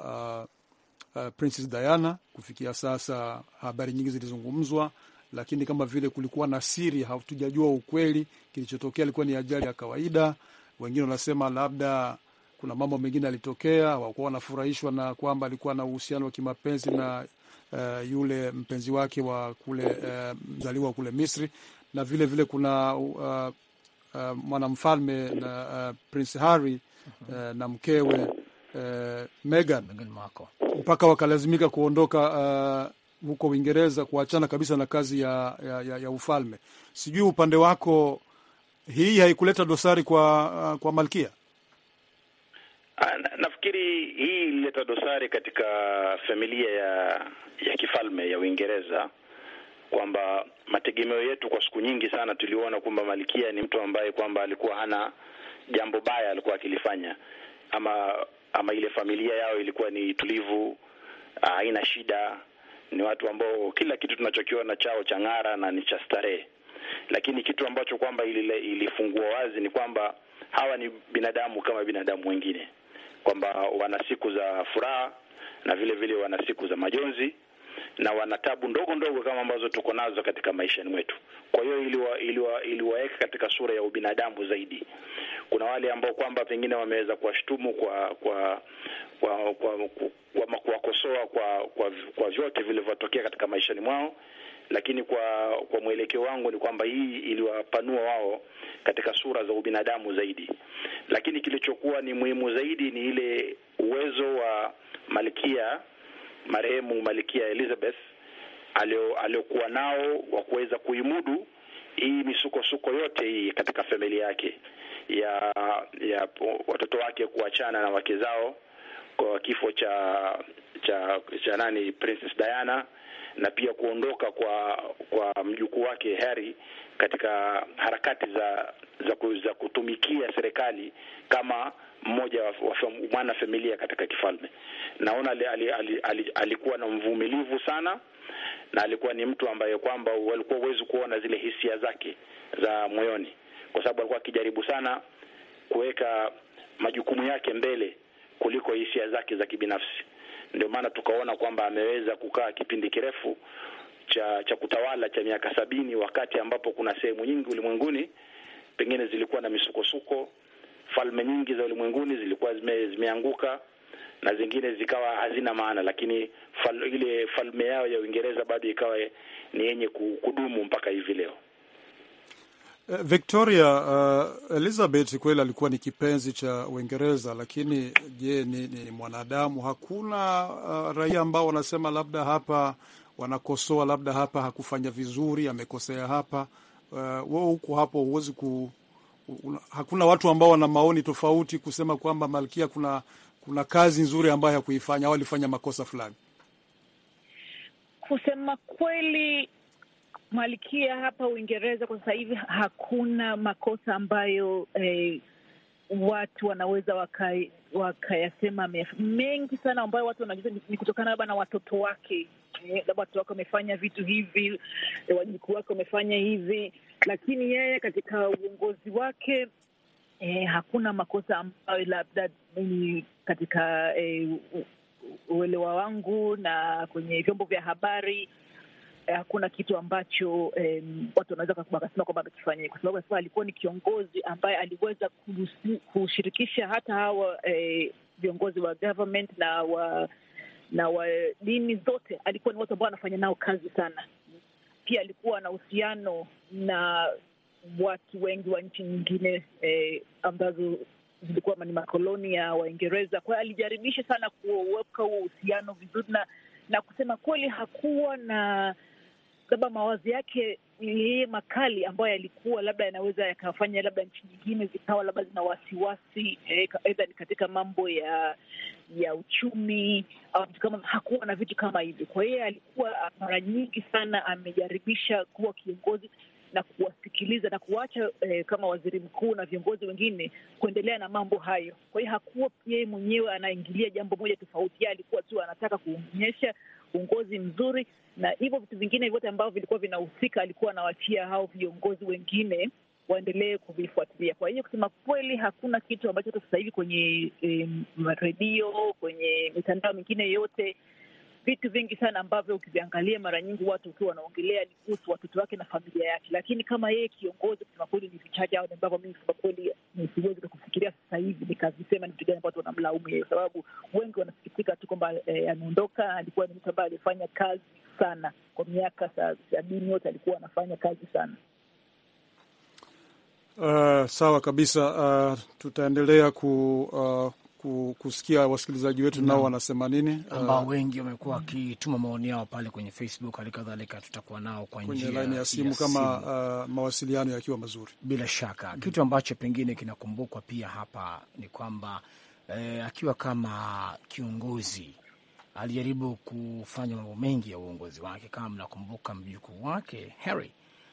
uh, uh, Princess Diana. Kufikia sasa habari nyingi zilizungumzwa lakini kama vile kulikuwa na siri, hatujajua ukweli. Kilichotokea ilikuwa ni ajali ya kawaida. Wengine wanasema labda kuna mambo mengine yalitokea, hawakuwa wanafurahishwa na kwamba alikuwa na uhusiano wa kimapenzi na uh, yule mpenzi wake wa kule uh, mzaliwa kule Misri, na vile vile kuna uh, uh, mwanamfalme na uh, Prince Harry uh, na mkewe uh, Meghan mpaka wakalazimika kuondoka uh, huko Uingereza kuachana kabisa na kazi ya, ya, ya, ya ufalme. Sijui upande wako hii haikuleta dosari kwa, uh, kwa malkia? Na, nafikiri hii ilileta dosari katika familia ya ya kifalme ya Uingereza, kwamba mategemeo yetu kwa siku nyingi sana tuliona kwamba malkia ni mtu ambaye kwamba alikuwa hana jambo baya alikuwa akilifanya, ama ama ile familia yao ilikuwa ni tulivu, haina shida ni watu ambao kila kitu tunachokiona chao cha ng'ara na ni cha starehe, lakini kitu ambacho kwamba ilifungua wazi ni kwamba hawa ni binadamu kama binadamu wengine, kwamba wana siku za furaha na vile vile wana siku za majonzi na wana tabu ndogo ndogo kama ambazo tuko nazo katika maishani mwetu. Kwa hiyo iliwa, iliwa, iliwaweka katika sura ya ubinadamu zaidi. Kuna wale ambao kwamba pengine wameweza kuwashtumu kwa kwa kwa kwa kuwakosoa kwa kwa, kwa vyote vilivyotokea katika maishani mwao, lakini kwa kwa mwelekeo wangu ni kwamba hii iliwapanua wao katika sura za ubinadamu zaidi. Lakini kilichokuwa ni muhimu zaidi ni ile uwezo wa malkia marehemu Malkia Elizabeth aliokuwa nao wa kuweza kuimudu hii misukosuko yote hii katika familia yake ya ya watoto wake kuachana na wake zao kwa kifo cha cha cha nani Princess Diana na pia kuondoka kwa kwa mjukuu wake Harry katika harakati za za, za kutumikia serikali kama mmoja wa, wa mwana familia katika kifalme. Naona ali, ali, ali, ali, alikuwa na mvumilivu sana na alikuwa ni mtu ambaye kwamba walikuwa huwezi kuona zile hisia zake za moyoni, kwa sababu alikuwa akijaribu sana kuweka majukumu yake mbele kuliko hisia zake za kibinafsi. Ndio maana tukaona kwamba ameweza kukaa kipindi kirefu cha cha kutawala cha miaka sabini, wakati ambapo kuna sehemu nyingi ulimwenguni pengine zilikuwa na misukosuko. Falme nyingi za ulimwenguni zilikuwa zime, zimeanguka na zingine zikawa hazina maana, lakini fal, ile falme yao ya Uingereza bado ikawa ni yenye kudumu mpaka hivi leo. Eh, Victoria, uh, Elizabeth kweli alikuwa ni kipenzi cha Uingereza, lakini je, ni, ni mwanadamu? Hakuna uh, raia ambao wanasema labda hapa wanakosoa, labda hapa hakufanya vizuri, amekosea hapa. Uh, wewe huko hapo huwezi ku una, hakuna watu ambao wana maoni tofauti kusema kwamba Malkia kuna kuna kazi nzuri ambayo hakuifanya au alifanya makosa fulani. Kusema kweli, malkia hapa Uingereza kwa sasa hivi hakuna makosa ambayo eh, watu wanaweza waka- wakayasema ameyaf- mengi sana ambayo watu wanajua ni- ni kutokana labda na watoto wake Eh, labda watoto wake wamefanya vitu hivi, eh, wajukuu wake wamefanya hivi, lakini yeye katika uongozi wake eh, hakuna makosa ambayo labda mimi katika eh, u- u- uelewa wangu na kwenye vyombo vya habari eh, hakuna kitu ambacho em, watu wanaweza waka- wakasema kwamba amekifanya, kwa sababu sasa alikuwa ni kiongozi ambaye aliweza kuhusi- kushirikisha hata hawa eh, viongozi wa government na wa na wa dini zote. Alikuwa ni watu ambao anafanya nao kazi sana. Pia alikuwa na uhusiano na watu wengi wa nchi nyingine eh, ambazo zilikuwa ni makoloni ya Waingereza. Kwa hiyo alijaribisha sana kuweka huo uhusiano vizuri, na na kusema kweli hakuwa na labda mawazo yake yeye makali ambayo yalikuwa labda yanaweza yakafanya labda nchi nyingine zikawa labda zina wasiwasi eh, ka- aidha ni katika mambo ya ya uchumi au vitu kama hakuwa na vitu kama hivyo. Kwa hiyo alikuwa mara nyingi sana amejaribisha kuwa kiongozi na kuwasikiliza na kuacha eh, kama waziri mkuu na viongozi wengine kuendelea na mambo hayo. Kwa hiyo hakuwa yeye mwenyewe anaingilia jambo moja tofauti, yeye alikuwa tu anataka kuonyesha uongozi mzuri, na hivyo vitu vingine vyote ambavyo vilikuwa vinahusika alikuwa anawaachia hao viongozi wengine waendelee kuvifuatilia. Kwa hiyo kusema kweli, hakuna kitu ambacho hata sasa hivi kwenye em, redio, kwenye mitandao mingine yote vitu vingi sana ambavyo ukiviangalia mara nyingi watu ukiwa wanaongelea ni kuhusu watoto wake na familia yake, lakini kama yeye kiongozi, kusema kweli ni vichache au ambavyo mimi kusema kweli siwezi kufikiria sasa hivi nikavisema ni vitu gani ambavyo wanamlaumu yeye, kwa sababu wengi wanasikitika tu kwamba eh, ameondoka. Alikuwa ni mtu ambaye alifanya kazi sana kwa miaka sa- sabini yote, alikuwa anafanya kazi sana. Uh, sawa kabisa. Uh, tutaendelea ku, uh, ku, kusikia wasikilizaji wetu nao wanasema nini ambao uh, wengi wamekuwa wakituma maoni yao pale kwenye Facebook. Hali kadhalika tutakuwa nao kwa kwenye njia laini ya simu kama uh, mawasiliano yakiwa mazuri. bila shaka kitu ambacho pengine kinakumbukwa pia hapa ni kwamba eh, akiwa kama kiongozi alijaribu kufanya mambo mengi ya uongozi wake. Kama mnakumbuka, mjukuu wake Harry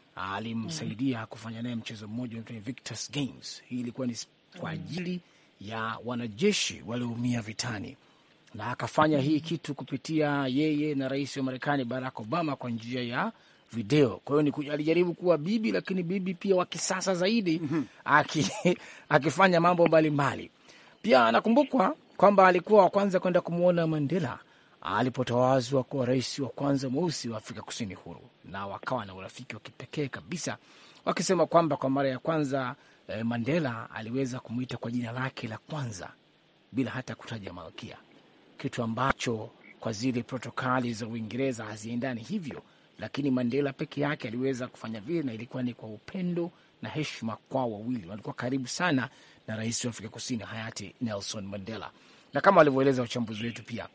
alimsaidia kufanya naye mchezo mmoja unaitwa Invictus Games. Hii ilikuwa ni kwa ajili ya wanajeshi walioumia vitani, na akafanya hii kitu kupitia yeye na rais wa Marekani Barack Obama kwa njia ya video. Kwa hiyo ni ku- alijaribu kuwa bibi, lakini bibi pia wa kisasa zaidi aki, akifanya mambo mbalimbali. Pia anakumbukwa kwamba alikuwa wa kwanza kwenda kumwona Mandela alipotawazwa kuwa rais wa kwanza mweusi wa Afrika Kusini huru, na wakawa na urafiki wa kipekee kabisa, wakisema kwamba kwa mara ya kwanza eh, Mandela aliweza kumwita kwa jina lake la kwanza bila hata kutaja malkia, kitu ambacho kwa zile protokali za Uingereza haziendani hivyo, lakini Mandela peke yake aliweza kufanya vile, na ilikuwa ni kwa upendo na heshima kwao wawili. Walikuwa karibu sana na rais wa Afrika Kusini hayati Nelson Mandela, na kama walivyoeleza wachambuzi wetu pia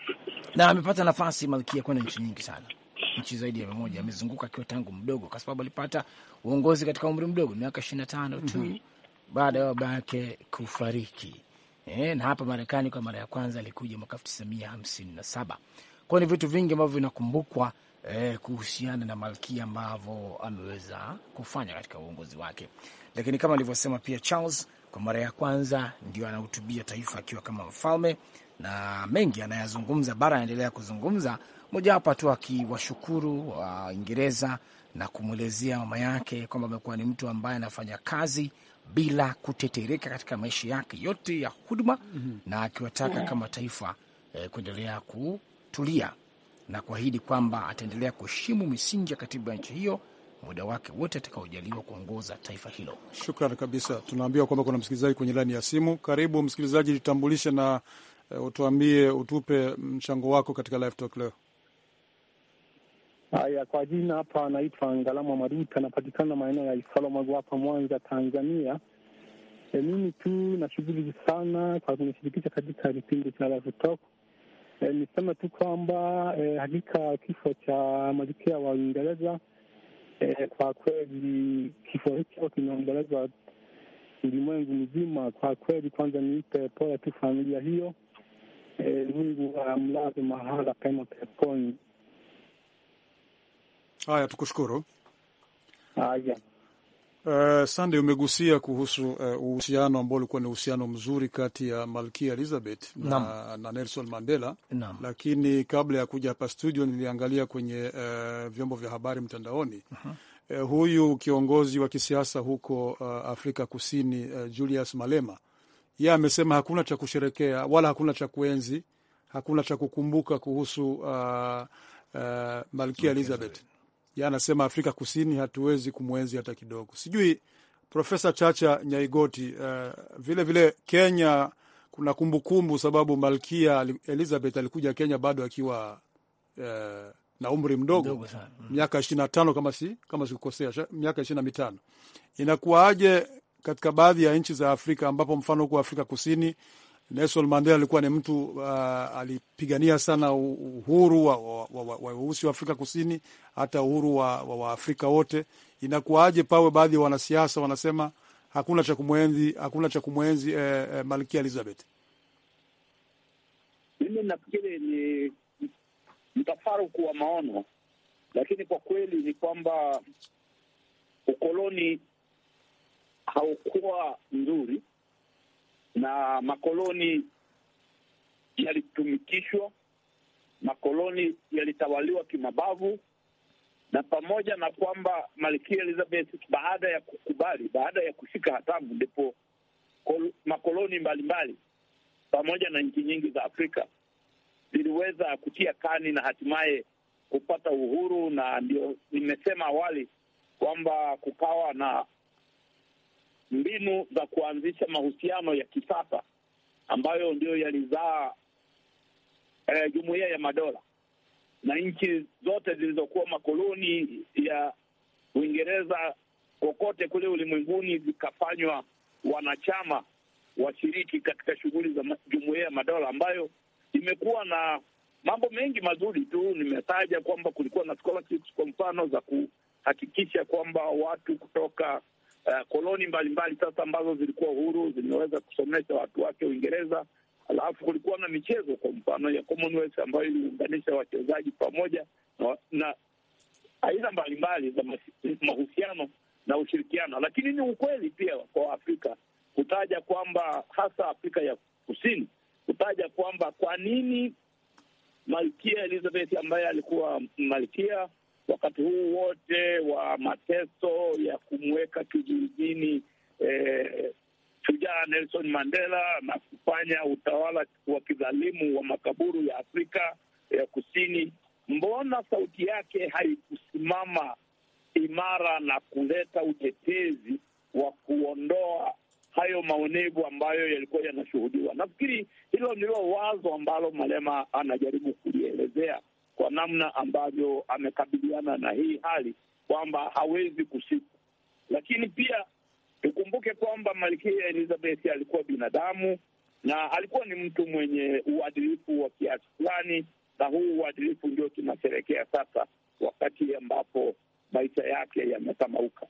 na amepata nafasi malkia kwenda nchi nyingi sana, nchi zaidi ya mia moja. Amezunguka akiwa tangu mdogo, kwa sababu alipata uongozi katika umri mdogo, miaka ishirini na tano tu baada ya baba yake kufariki. E, na hapa Marekani kwa mara ya kwanza alikuja mwaka elfu tisa mia hamsini na saba. Kwao ni vitu vingi ambavyo vinakumbukwa eh, kuhusiana na malkia ambavyo ameweza kufanya katika uongozi wake, lakini kama alivyosema pia Charles, kwa mara ya kwanza ndio anahutubia taifa akiwa kama mfalme na mengi anayazungumza, bara anaendelea kuzungumza, mojawapo tu akiwashukuru Waingereza na kumwelezea mama yake kwamba amekuwa ni mtu ambaye anafanya kazi bila kutetereka katika maisha yake yote ya huduma na akiwataka kama taifa eh, kuendelea kutulia na kuahidi kwamba ataendelea kuheshimu misingi ya katiba ya nchi hiyo muda wake wote atakaojaliwa kuongoza taifa hilo. Shukran kabisa. Tunaambiwa kwamba kuna msikilizaji kwenye laini ya simu. Karibu msikilizaji, jitambulishe na uh, utuambie, utupe mchango wako katika live talk leo. Haya, kwa jina hapa anaitwa Ngalama Maruta, anapatikana maeneo ya Isalamagu hapa Mwanza, Tanzania. E, mimi tu na shughuli sana kwa kunishirikisha katika kipindi cha Live Talk. E, niseme tu kwamba e, hakika kifo cha malkia wa Uingereza e, kwa kweli kifo hicho kimeombolezwa ulimwengu mzima. Kwa kweli, kwanza niipe pole tu familia hiyo. E, Mungu amlaze mahala pema peponi. Haya, tukushukuru. Haya. Uh, Sande, umegusia kuhusu uhusiano uh, ambao ulikuwa ni uhusiano mzuri kati ya Malkia Elizabeth na, na Nelson Mandela Naam. Lakini kabla ya kuja hapa studio niliangalia kwenye uh, vyombo vya habari mtandaoni uh, huyu kiongozi wa kisiasa huko uh, Afrika Kusini uh, Julius Malema yeye amesema hakuna cha kusherekea wala hakuna cha kuenzi, hakuna cha kukumbuka kuhusu uh, uh, Malkia Elizabeth ya anasema Afrika Kusini hatuwezi kumwenzi hata kidogo. Sijui Profesa Chacha Nyaigoti, uh, vile vile Kenya kuna kumbukumbu, sababu Malkia Elizabeth alikuja Kenya bado akiwa uh, na umri mdogo, Mdogo sana. Mm. miaka ishirini na tano kama si kama sikukosea, sha- miaka ishirini na mitano. Inakuwaje katika baadhi ya nchi za Afrika ambapo mfano huko Afrika Kusini Nelson Mandela alikuwa ni mtu uh, alipigania sana u- uhuru wa weusi wa, wa, wa, weusi wa Afrika Kusini, hata uhuru wa, wa, wa Afrika wote. Inakuwaje pawe baadhi ya wanasiasa wanasema hakuna cha kumwenzi, hakuna cha kumwenzi eh, eh, Malkia Elizabeth? Mimi nafikiri ni mtafaruku wa maono, lakini kwa kweli ni kwamba ukoloni haukuwa nzuri na makoloni yalitumikishwa, makoloni yalitawaliwa kimabavu, na pamoja na kwamba Malkia Elizabeth baada ya kukubali, baada ya kushika hatamu, ndipo kol- makoloni mbalimbali pamoja na nchi nyingi za Afrika ziliweza kutia kani na hatimaye kupata uhuru, na ndio nimesema awali kwamba kukawa na mbinu za kuanzisha mahusiano ya kisasa ambayo ndio yalizaa eh, jumuiya ya madola na nchi zote zilizokuwa makoloni ya Uingereza kokote kule ulimwenguni zikafanywa wanachama washiriki katika shughuli za ma- jumuiya ya madola ambayo imekuwa na mambo mengi mazuri tu. Nimetaja kwamba kulikuwa na scholarships kwa mfano za kuhakikisha kwamba watu kutoka uh, koloni mbalimbali sasa ambazo zilikuwa huru zimeweza kusomesha watu wake Uingereza. Alafu kulikuwa na michezo kwa mfano ya Commonwealth ambayo iliunganisha wachezaji pamoja na, na aina mbalimbali za mas- mahusiano na ushirikiano, lakini ni ukweli pia kwa Afrika kutaja kwamba hasa Afrika ya Kusini kutaja kwamba kwa nini Malkia Elizabeth ambaye alikuwa malkia wakati huu wote wa mateso ya kumweka kizuizini eh, shujaa Nelson Mandela na kufanya utawala wa kidhalimu wa makaburu ya Afrika ya Kusini, mbona sauti yake haikusimama imara na kuleta utetezi wa kuondoa hayo maonevu ambayo yalikuwa yanashuhudiwa. Nafikiri hilo ndilo wazo ambalo Malema anajaribu kulielezea kwa namna ambavyo amekabiliana na hii hali kwamba hawezi kusiku, lakini pia tukumbuke kwamba Malkia Elizabeth alikuwa binadamu na alikuwa ni mtu mwenye uadilifu wa kiasi fulani, na huu uadilifu ndio tunasherekea sasa, wakati ambapo maisha yake yametamauka.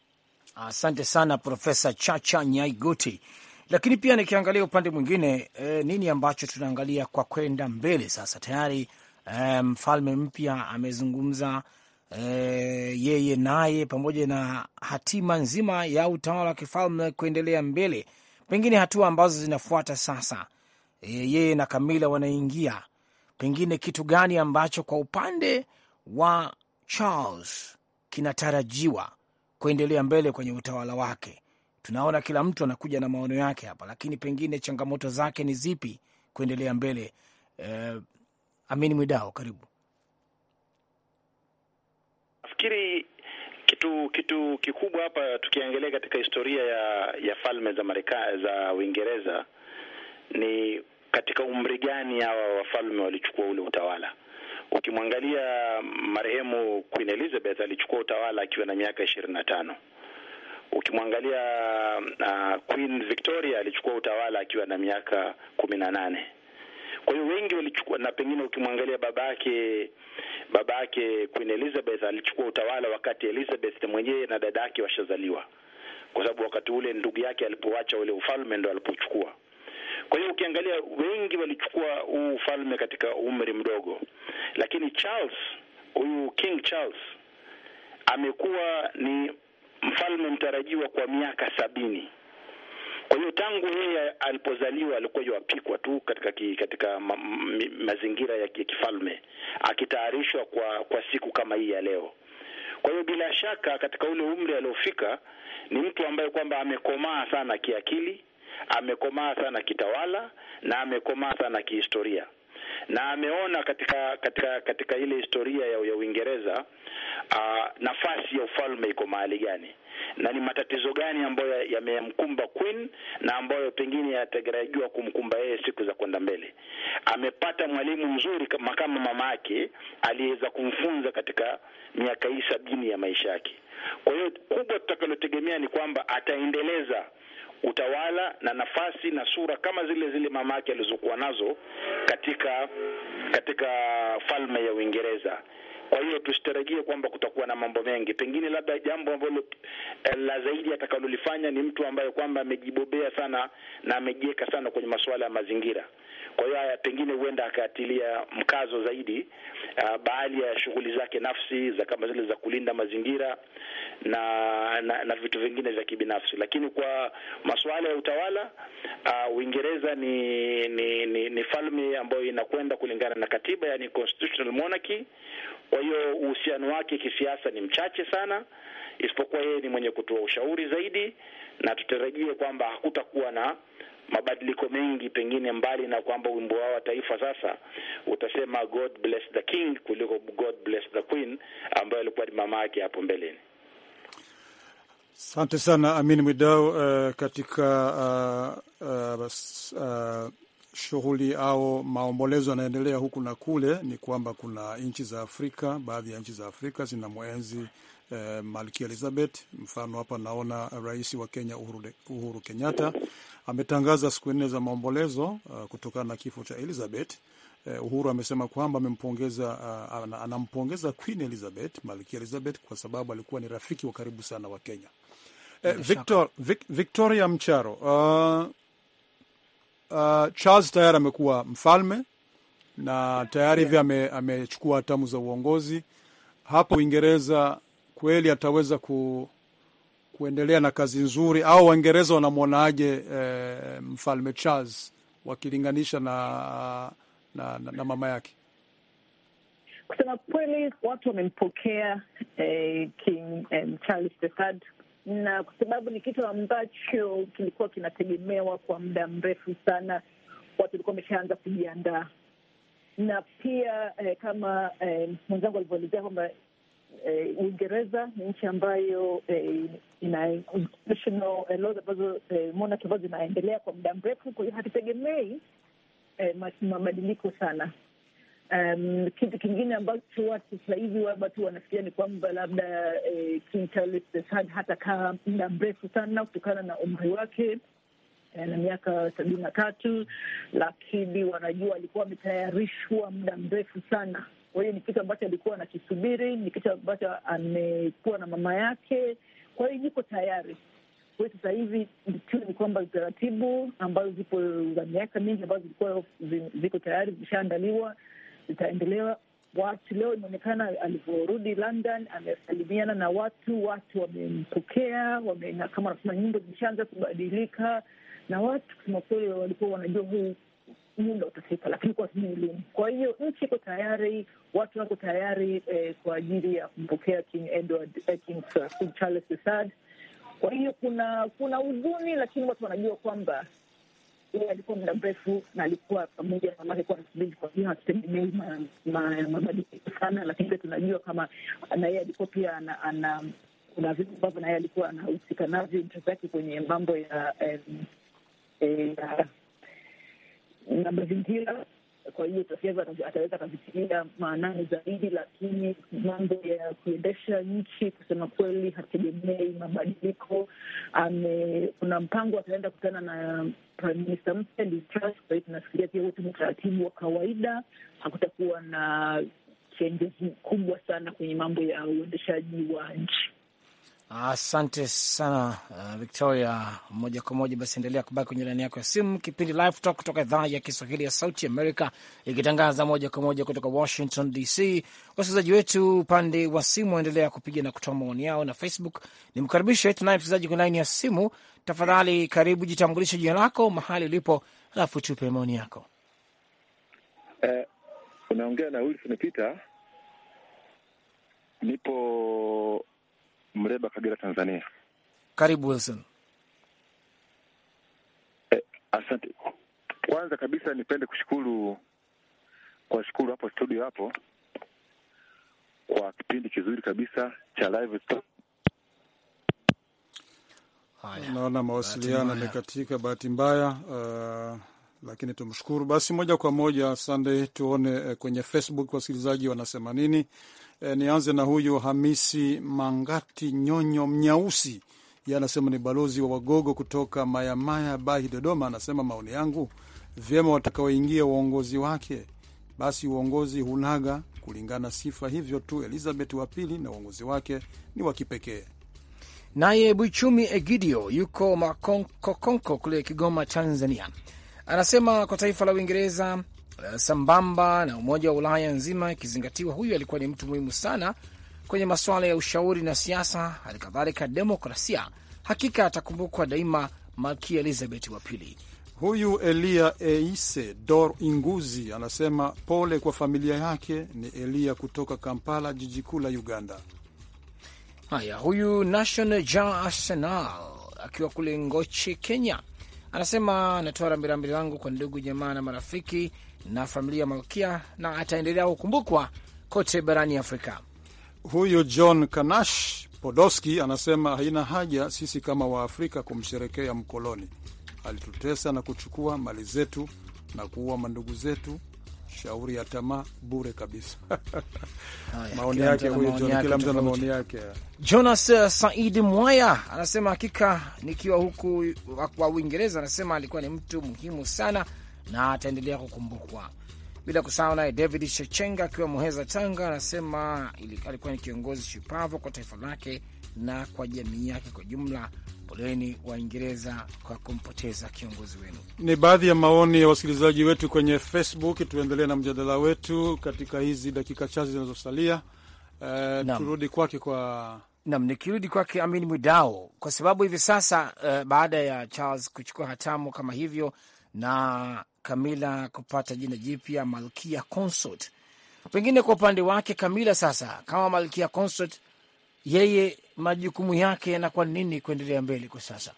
Asante sana Profesa Chacha Nyaigoti. Lakini pia nikiangalia upande mwingine e, nini ambacho tunaangalia kwa kwenda mbele sasa? Tayari e, mfalme mpya amezungumza e, yeye naye pamoja na hatima nzima ya utawala wa kifalme kuendelea mbele, pengine hatua ambazo zinafuata sasa, e, yeye na Kamila wanaingia, pengine kitu gani ambacho kwa upande wa Charles kinatarajiwa kuendelea mbele kwenye utawala wake. Tunaona kila mtu anakuja na maono yake hapa, lakini pengine changamoto zake ni zipi kuendelea mbele? Eh, Amini Mwidao, karibu. Nafikiri kitu kitu kikubwa hapa tukiangalia katika historia ya ya falme za Marekani za Uingereza ni katika umri gani hawa wafalme walichukua ule utawala. Ukimwangalia marehemu Queen Elizabeth alichukua utawala akiwa na miaka ishirini na tano. Ukimwangalia uh, Queen Victoria alichukua utawala akiwa na miaka kumi na nane. Kwa hiyo wengi walichukua, na pengine ukimwangalia babake babake Queen Elizabeth alichukua utawala wakati Elizabeth mwenyewe na dada yake washazaliwa, kwa sababu wakati ule ndugu yake alipoacha ule ufalme ndo alipochukua. Kwa hiyo ukiangalia wengi walichukua huu ufalme katika umri mdogo, lakini Charles, huyu King Charles amekuwa ni mfalme mtarajiwa kwa miaka sabini. Kwa hiyo tangu yeye alipozaliwa alikuwa yuapikwa tu katika ki, katika ma, ma, mazingira ya kifalme akitayarishwa kwa kwa siku kama hii ya leo. Kwa hiyo bila shaka katika ule umri aliofika ni mtu ambaye kwamba amekomaa sana kiakili, amekomaa sana kitawala na amekomaa sana kihistoria na ameona katika katika katika ile historia ya, ya Uingereza uh, nafasi ya ufalme iko mahali gani na ni matatizo gani ambayo yamemkumba Queen na ambayo pengine yatarajiwa kumkumba yeye siku za kwenda mbele. Amepata mwalimu mzuri kama kama mama yake aliweza kumfunza katika miaka hii sabini ya maisha yake. Kwa hiyo kubwa tutakalotegemea ni kwamba ataendeleza utawala na nafasi na sura kama zile zile mama yake alizokuwa nazo katika katika falme ya Uingereza. Kwa hiyo tusitarajie kwamba kutakuwa na mambo mengi, pengine labda jambo ambalo la zaidi atakalolifanya ni mtu ambaye kwamba amejibobea sana na amejiweka sana kwenye masuala ya mazingira. Kwa hiyo haya pengine huenda akaatilia mkazo zaidi uh, baadhi ya shughuli zake nafsi za kama zile za kulinda mazingira na na, na vitu vingine vya kibinafsi, lakini kwa masuala ya utawala uh, Uingereza ni ni, ni ni falme ambayo inakwenda kulingana na katiba, yani constitutional monarchy. Kwa hiyo uhusiano wake kisiasa ni mchache sana, isipokuwa yeye ni mwenye kutoa ushauri zaidi, na tutarajie kwamba hakutakuwa na mabadiliko mengi, pengine mbali na kwamba wimbo wao wa taifa sasa utasema God bless the king kuliko God bless the queen ambayo alikuwa ni mama yake hapo mbeleni. Asante sana Amin Mwidau. Uh, katika uh, uh, uh, shughuli au maombolezo yanaendelea huku na kule, ni kwamba kuna nchi za Afrika, baadhi ya nchi za Afrika zina mwenzi uh, Malkia Elizabeth. Mfano hapa naona rais wa Kenya Uhuru, Uhuru Kenyatta ametangaza siku nne za maombolezo uh, kutokana na kifo cha Elizabeth. Uh, Uhuru amesema kwamba amempongeza uh, anampongeza Queen Elizabeth, Malkia Elizabeth kwa sababu alikuwa ni rafiki wa karibu sana wa Kenya. Uh, Victor, Vic, Victoria Mcharo, uh, uh, Charles tayari amekuwa mfalme na tayari hivi yeah, amechukua hatamu za uongozi hapo Uingereza. Kweli ataweza ku kuendelea na kazi nzuri au Waingereza wanamwonaje eh, mfalme Charles wakilinganisha na, na, na, na mama yake? Kusema kweli, watu wamempokea eh, King eh, Charles the Third, na kwa sababu ni kitu ambacho kilikuwa kinategemewa kwa muda mrefu sana, watu walikuwa wameshaanza kujiandaa, na pia eh, kama eh, mwenzangu alivyoelezea kwamba Uingereza ni nchi ambayo eh, ina constitutional laws ambazo eh, monarchy ambazo zinaendelea kwa muda mrefu. Kwa hiyo hatutegemei eh, mabadiliko sana. Um, kitu kingine ambacho watu sasa hivi watu wanafikiria ni kwamba labda eh, King Charles the Third hatakaa muda mrefu sana kutokana na umri wake eh, na miaka sabini na tatu, lakini wanajua alikuwa ametayarishwa muda mrefu sana kwa hiyo ni kitu ambacho alikuwa anakisubiri, ni kitu ambacho amekuwa na mama yake, kwa hiyo yuko tayari. Kwa hiyo sasa hivi tu ni kwamba taratibu ambazo zipo za miaka mingi ambazo zilikuwa ziko tayari zimeshaandaliwa zitaendelewa. Watu leo imeonekana alivyorudi London, amesalimiana na watu, watu wamempokea, wame, kama wanasema nyimbo zimeshaanza kubadilika, na watu kusema kweli walikuwa wanajua huu muda utafika, lakini kwa sijui lini. Kwa hiyo nchi iko tayari, watu wako tayari eh, kwa ajili ya kumpokea King Edward, eh, King, uh, King Charles the Third. Kwa hiyo kuna kuna huzuni, lakini watu wanajua kwamba yeye alikuwa muda mrefu na alikuwa pamoja na mamake kuwa nasubiri. Kwa hiyo hatutegemei mabadiliko sana, lakini pia tunajua kama na yeye alikuwa pia ana, ana kuna vitu ambavyo na yeye alikuwa anahusika navyo interest yake kwenye mambo ya eh, eh, na mazingira kwa hiyo Tafieva ataweza akavitilia maanani zaidi, lakini mambo ya kuendesha nchi kusema kweli hategemei mabadiliko. Kuna mpango ataenda kukutana na prime minister mpya Liz Truss. Kwa hiyo tunafikiria pia wote ni utaratibu wa kawaida, hakutakuwa na changes kubwa sana kwenye mambo ya uendeshaji wa nchi. Asante sana uh, Victoria. Moja kwa moja basi, endelea kubaki kwenye laini yako ya simu. Kipindi Live Talk kutoka idhaa ya Kiswahili ya Sauti Amerika, ikitangaza moja kwa moja kutoka Washington DC. Wasikilizaji wetu upande wa simu waendelea kupiga na kutoa maoni yao, na Facebook ni mkaribishe. Tunaye msikilizaji kwenye laini ya simu. Tafadhali karibu, jitambulishe jina lako, mahali ulipo, alafu tupe maoni yako. Eh, unaongea na Wilson Peter, nipo Mleba, Kagera, Tanzania. Karibu Wilson. Eh, asante. Kwanza kabisa nipende kushukuru kwa shukuru hapo studio hapo kwa kipindi kizuri kabisa cha live talk. Naona mawasiliano yamekatika, bahati mbaya uh, lakini tumshukuru basi. Moja kwa moja Sunday, tuone uh, kwenye Facebook wasikilizaji wanasema nini. E, nianze na huyu Hamisi Mangati Nyonyo Mnyausi, ye anasema ni balozi wa Wagogo kutoka Mayamaya Bahi, Dodoma. Anasema maoni yangu, vyema watakaoingia uongozi wake, basi uongozi hunaga kulingana sifa, hivyo tu Elizabeth wa pili na uongozi wake ni wa kipekee. Naye Buchumi Egidio yuko Makonkokonko kule Kigoma, Tanzania, anasema kwa taifa la Uingereza sambamba na Umoja wa Ulaya nzima ikizingatiwa, huyu alikuwa ni mtu muhimu sana kwenye masuala ya ushauri na siasa, hali kadhalika demokrasia. Hakika atakumbukwa daima, Malkia Elizabeth wa pili. Huyu Elia Eise Dor Inguzi anasema pole kwa familia yake. Ni Elia kutoka Kampala, jiji kuu la Uganda. Haya, huyu National Ja Arsenal akiwa kule Ngoche, Kenya, anasema anatoa rambirambi langu kwa ndugu jamaa na marafiki na familia ya Malkia na ataendelea kukumbukwa kote barani Afrika. Huyu John Kanash Podoski anasema haina haja sisi kama Waafrika kumsherekea mkoloni, alitutesa na kuchukua mali zetu na kuua mandugu zetu. Shauri ya tamaa bure kabisa. maoni yake huyu John, kila mtu ana maoni yake. Jonas Said Mwaya anasema hakika, nikiwa huku wa Uingereza, anasema alikuwa ni mtu muhimu sana na ataendelea kukumbukwa. Bila kusahau naye David Shechenga akiwa Muheza, Tanga, anasema alikuwa ni kiongozi shupavu kwa taifa lake na kwa jamii yake kwa jumla. Poleni Waingereza kwa kumpoteza kiongozi wenu. Ni baadhi ya maoni ya wasikilizaji wetu kwenye Facebook. Tuendelee na mjadala wetu katika hizi dakika chache zinazosalia. Uh, turudi kwake kwa nam, nikirudi kwake Amin Mwidao, kwa sababu hivi sasa uh, baada ya Charles kuchukua hatamu kama hivyo na Kamila kupata jina jipya Malkia Consort, pengine kwa upande wake Kamila sasa kama Malkia Consort, yeye majukumu yake yanakuwa nini kuendelea mbele kwa sasa?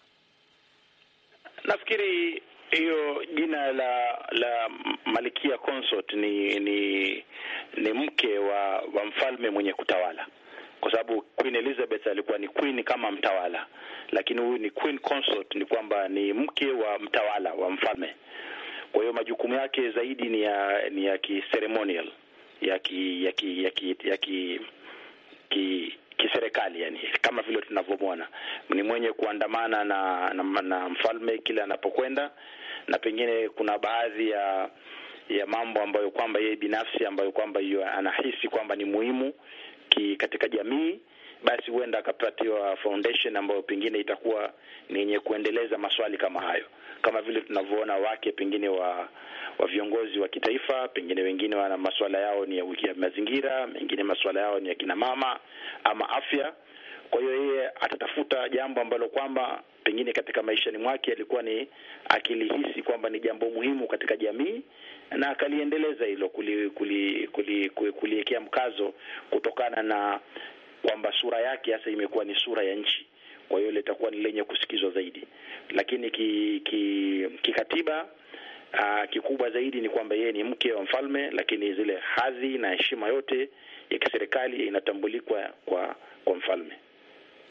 Nafikiri hiyo jina la la Malkia Consort ni ni ni mke wa, wa mfalme mwenye kutawala, kwa sababu Queen Elizabeth alikuwa ni queen kama mtawala, lakini huyu ni Queen Consort, ni kwamba ni mke wa mtawala wa mfalme. Kwa hiyo majukumu yake zaidi ni ya ni ya kiceremonial ya ki ya ki ya ki ya ki, ki kiserikali yani, kama vile tunavyomwona ni mwenye kuandamana na, na, na mfalme kila anapokwenda, na pengine kuna baadhi ya ya mambo ambayo kwamba yeye binafsi ambayo kwamba hiyo anahisi kwamba ni muhimu ki katika jamii, basi huenda akapatiwa foundation ambayo pengine itakuwa ni yenye kuendeleza maswali kama hayo, kama vile tunavyoona wake pengine wa wa viongozi wa kitaifa, pengine wengine wana masuala yao ni ya wiki ya mazingira, mengine masuala yao ni ya kina mama ama afya. Kwa hiyo yeye atatafuta jambo ambalo kwamba pengine katika maishani mwake alikuwa ni akilihisi kwamba ni jambo muhimu katika jamii na akaliendeleza hilo kuliwekea kuli, kuli, kuli, kuli mkazo kutokana na kwamba sura yake hasa imekuwa ni sura ya nchi. Kwa hiyo litakuwa ni lenye kusikizwa zaidi, lakini kikatiba ki, ki Uh, kikubwa zaidi ni kwamba yeye ni mke wa mfalme, lakini zile hadhi na heshima yote ya kiserikali inatambulikwa kwa kwa mfalme.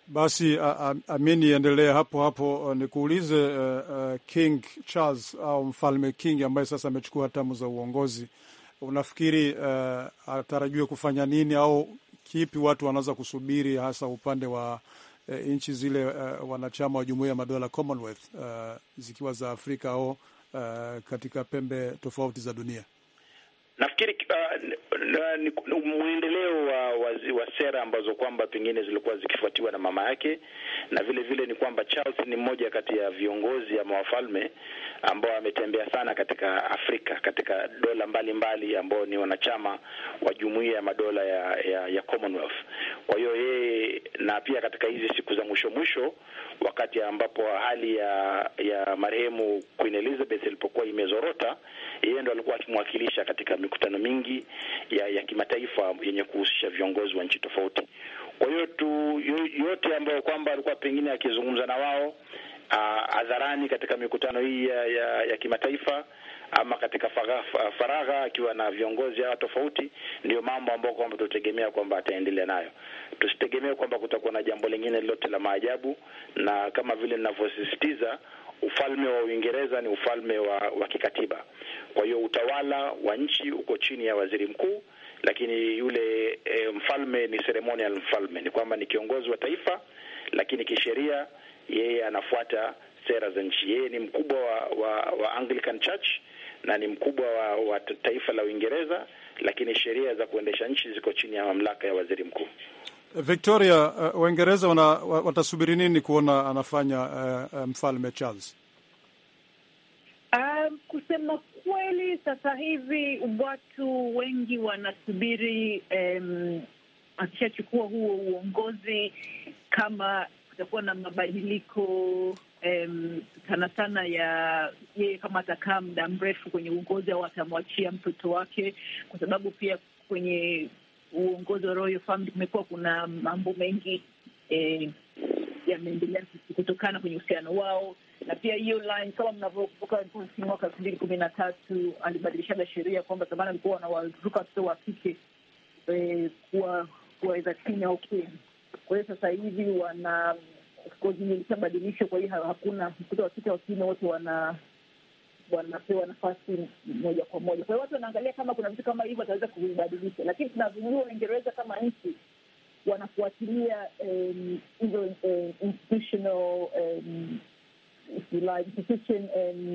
Basi a, a, Amini, endelea hapo hapo. Uh, nikuulize uh, uh, King Charles au mfalme King ambaye sasa amechukua hatamu za uongozi, unafikiri uh, atarajiwe kufanya nini au kipi watu wanaweza kusubiri, hasa upande wa uh, nchi zile uh, wanachama wa jumuiya ya madola Commonwealth, uh, zikiwa za Afrika au uh, katika pembe tofauti za dunia? Nafikiri uh, mwendeleo wa, wa, wa sera ambazo kwamba pengine zilikuwa zikifuatiwa na mama yake, na vile vile ni kwamba Charles ni mmoja kati ya viongozi ama wafalme ambao ametembea sana katika Afrika, katika dola mbalimbali ambao ni wanachama wa jumuiya ya madola ya, ya, ya Commonwealth. Kwa hiyo yeye, na pia katika hizi siku za mwisho mwisho, wakati ambapo hali ya ya marehemu Queen Elizabeth ilipokuwa imezorota, yeye ndo alikuwa akimwakilisha katika mikutano mingi ya, ya kimataifa yenye kuhusisha viongozi wa nchi tofauti. Kwa hiyo tu yote ambayo kwamba alikuwa pengine akizungumza na wao hadharani katika mikutano hii ya, ya, ya kimataifa ama katika faragha akiwa na viongozi hawa tofauti, ndio mambo ambayo kwamba tutegemea kwamba ataendelea nayo. Tusitegemee kwamba kutakuwa na jambo lingine lolote la maajabu, na kama vile ninavyosisitiza ufalme wa Uingereza ni ufalme wa, wa kikatiba. Kwa hiyo utawala wa nchi uko chini ya waziri mkuu, lakini yule e, mfalme ni ceremonial mfalme, ni kwamba ni kiongozi wa taifa, lakini kisheria yeye anafuata sera za nchi. Yeye ni mkubwa wa, wa, wa Anglican Church na ni mkubwa wa, wa taifa la Uingereza, lakini sheria za kuendesha nchi ziko chini ya mamlaka ya waziri mkuu. Victoria, uh, Waingereza wana, watasubiri nini kuona anafanya uh, uh, mfalme Charles? Um, kusema kweli, sasa hivi watu wengi wanasubiri um, akishachukua huo uongozi kama kutakuwa na mabadiliko um, sana sana ya yeye kama atakaa muda mrefu kwenye uongozi au atamwachia mtoto wake, kwa sababu pia kwenye uongozi wa Royal Family kumekuwa kuna mambo mengi eh, yameendelea kutokana kwenye uhusiano wao, na pia hiyo line kama mnavyokumbuka, mwaka elfu mbili kumi na tatu alibadilishaga sheria kwamba zamani alikuwa wanawaruka watoto wa kike eh, kuwa kuwaweza chini au queen. Kwa hiyo sasa hivi wana ilishabadilishwa, kwa hiyo hakuna mtoto wa kike wa kiume, wote wana wanapewa nafasi moja kwa moja. Kwa hiyo watu wanaangalia kama kuna vitu kama hivyo wataweza kuvibadilisha, lakini tunavyojua Uingereza kama nchi wanafuatilia hizo um, um, institutional um, institution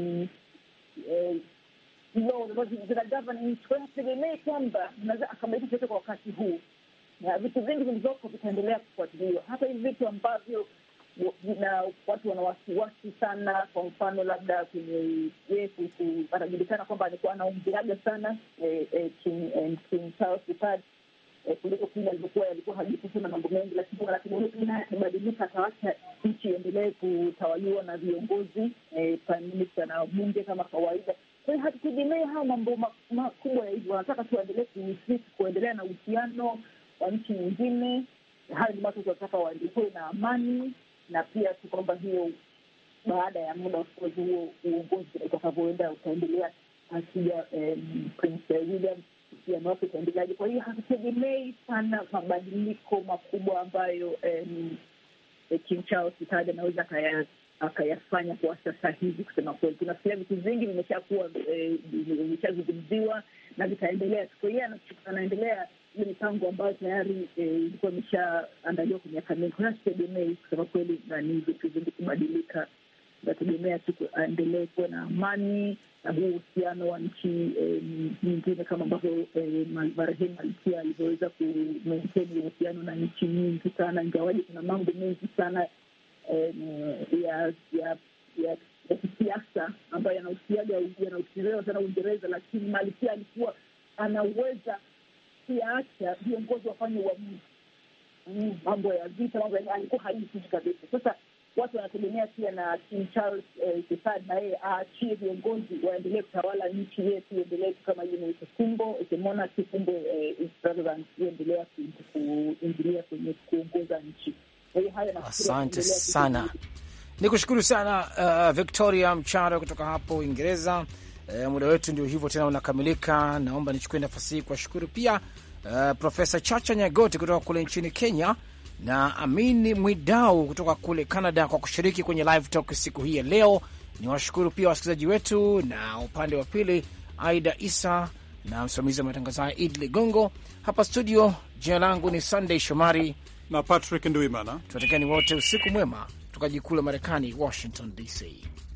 zina govern nchi. Kwa hiyo tegemei kwamba naweza akabadilisha chote kwa wakati huu, na vitu vingi vilivyoko vitaendelea kufuatiliwa, hata hivi vitu ambavyo na watu wana wasiwasi sana. Kwa mfano labda kwenye ye anajulikana kwamba alikuwa anaongeraga sana eh, eh, King, eh, King Charles III eh, kuliko kile alivyokuwa alikuwa hajui kusema mambo mengi, lakini wanategemea pengine akibadilika atawacha nchi iendelee kutawaliwa na viongozi eh, prime minister na bunge kama kawaida. Kwa hiyo hatutegemee haya mambo makubwa ya hivyo, wanataka tuendelee kuendelea na uhusiano wa nchi nyingine. Hayo ni watu wanataka waendelee na amani na pia tu kwamba hiyo baada ya muda ofkozi huo uongozi utakavyoenda utaendelea akija Prince William uhusiano wake utaendeleaje. Kwa hiyo hatutegemei sana mabadiliko makubwa ambayo King Charles III anaweza akayafanya kwa sasa hivi. Kusema kweli, tunafikiria vitu vingi vimeshakuwa vimeshazungumziwa na vitaendelea. Kwa hiyo anaendelea ile mipango ambayo tayari ilikuwa imeshaandaliwa kwa miaka mingi. Kwa hiyo sitegemei kusema kweli nani vitu vingi kubadilika, nategemea tu aendelee kuwa na amani na huu uhusiano wa nchi nyingine kama ambavyo marehemu Malkia alivyoweza kumaintain uhusiano na nchi nyingi sana, ingawaji kuna mambo mengi sana ya ya ya kisiasa ambayo yanahusiaga yanahusiana sana Uingereza, lakini Malkia alikuwa anaweza yaacha viongozi wafanye uamuzi, mambo ya vita, mambo ya alikuwa hajihusishi kabisa. Sasa watu wanategemea pia na King Charles III na yeye aachie viongozi waendelee kutawala nchi, yeye tu endelee tu kama yeye fumbo monarchy, kumbe endelea kuingilia kwenye kuongoza nchi. Kwa hiyo hayo asante sana, ni kushukuru sana uh, Victoria Mcharo kutoka hapo Uingereza. Uh, muda wetu ndio hivyo tena unakamilika. Naomba nichukue nafasi hii kuwashukuru pia uh, Profesa Chacha Nyagoti kutoka kule nchini Kenya na Amin Mwidau kutoka kule Canada kwa kushiriki kwenye live talk siku hii ya leo. Ni washukuru pia wasikilizaji wetu, na upande wa pili Aida Isa na msimamizi wa matangazo haya Idi Ligongo. Hapa studio, jina langu ni Sunday Shomari na Patrick Ndwimana. Tunatakieni wote usiku mwema, tukajikula Marekani, Washington DC.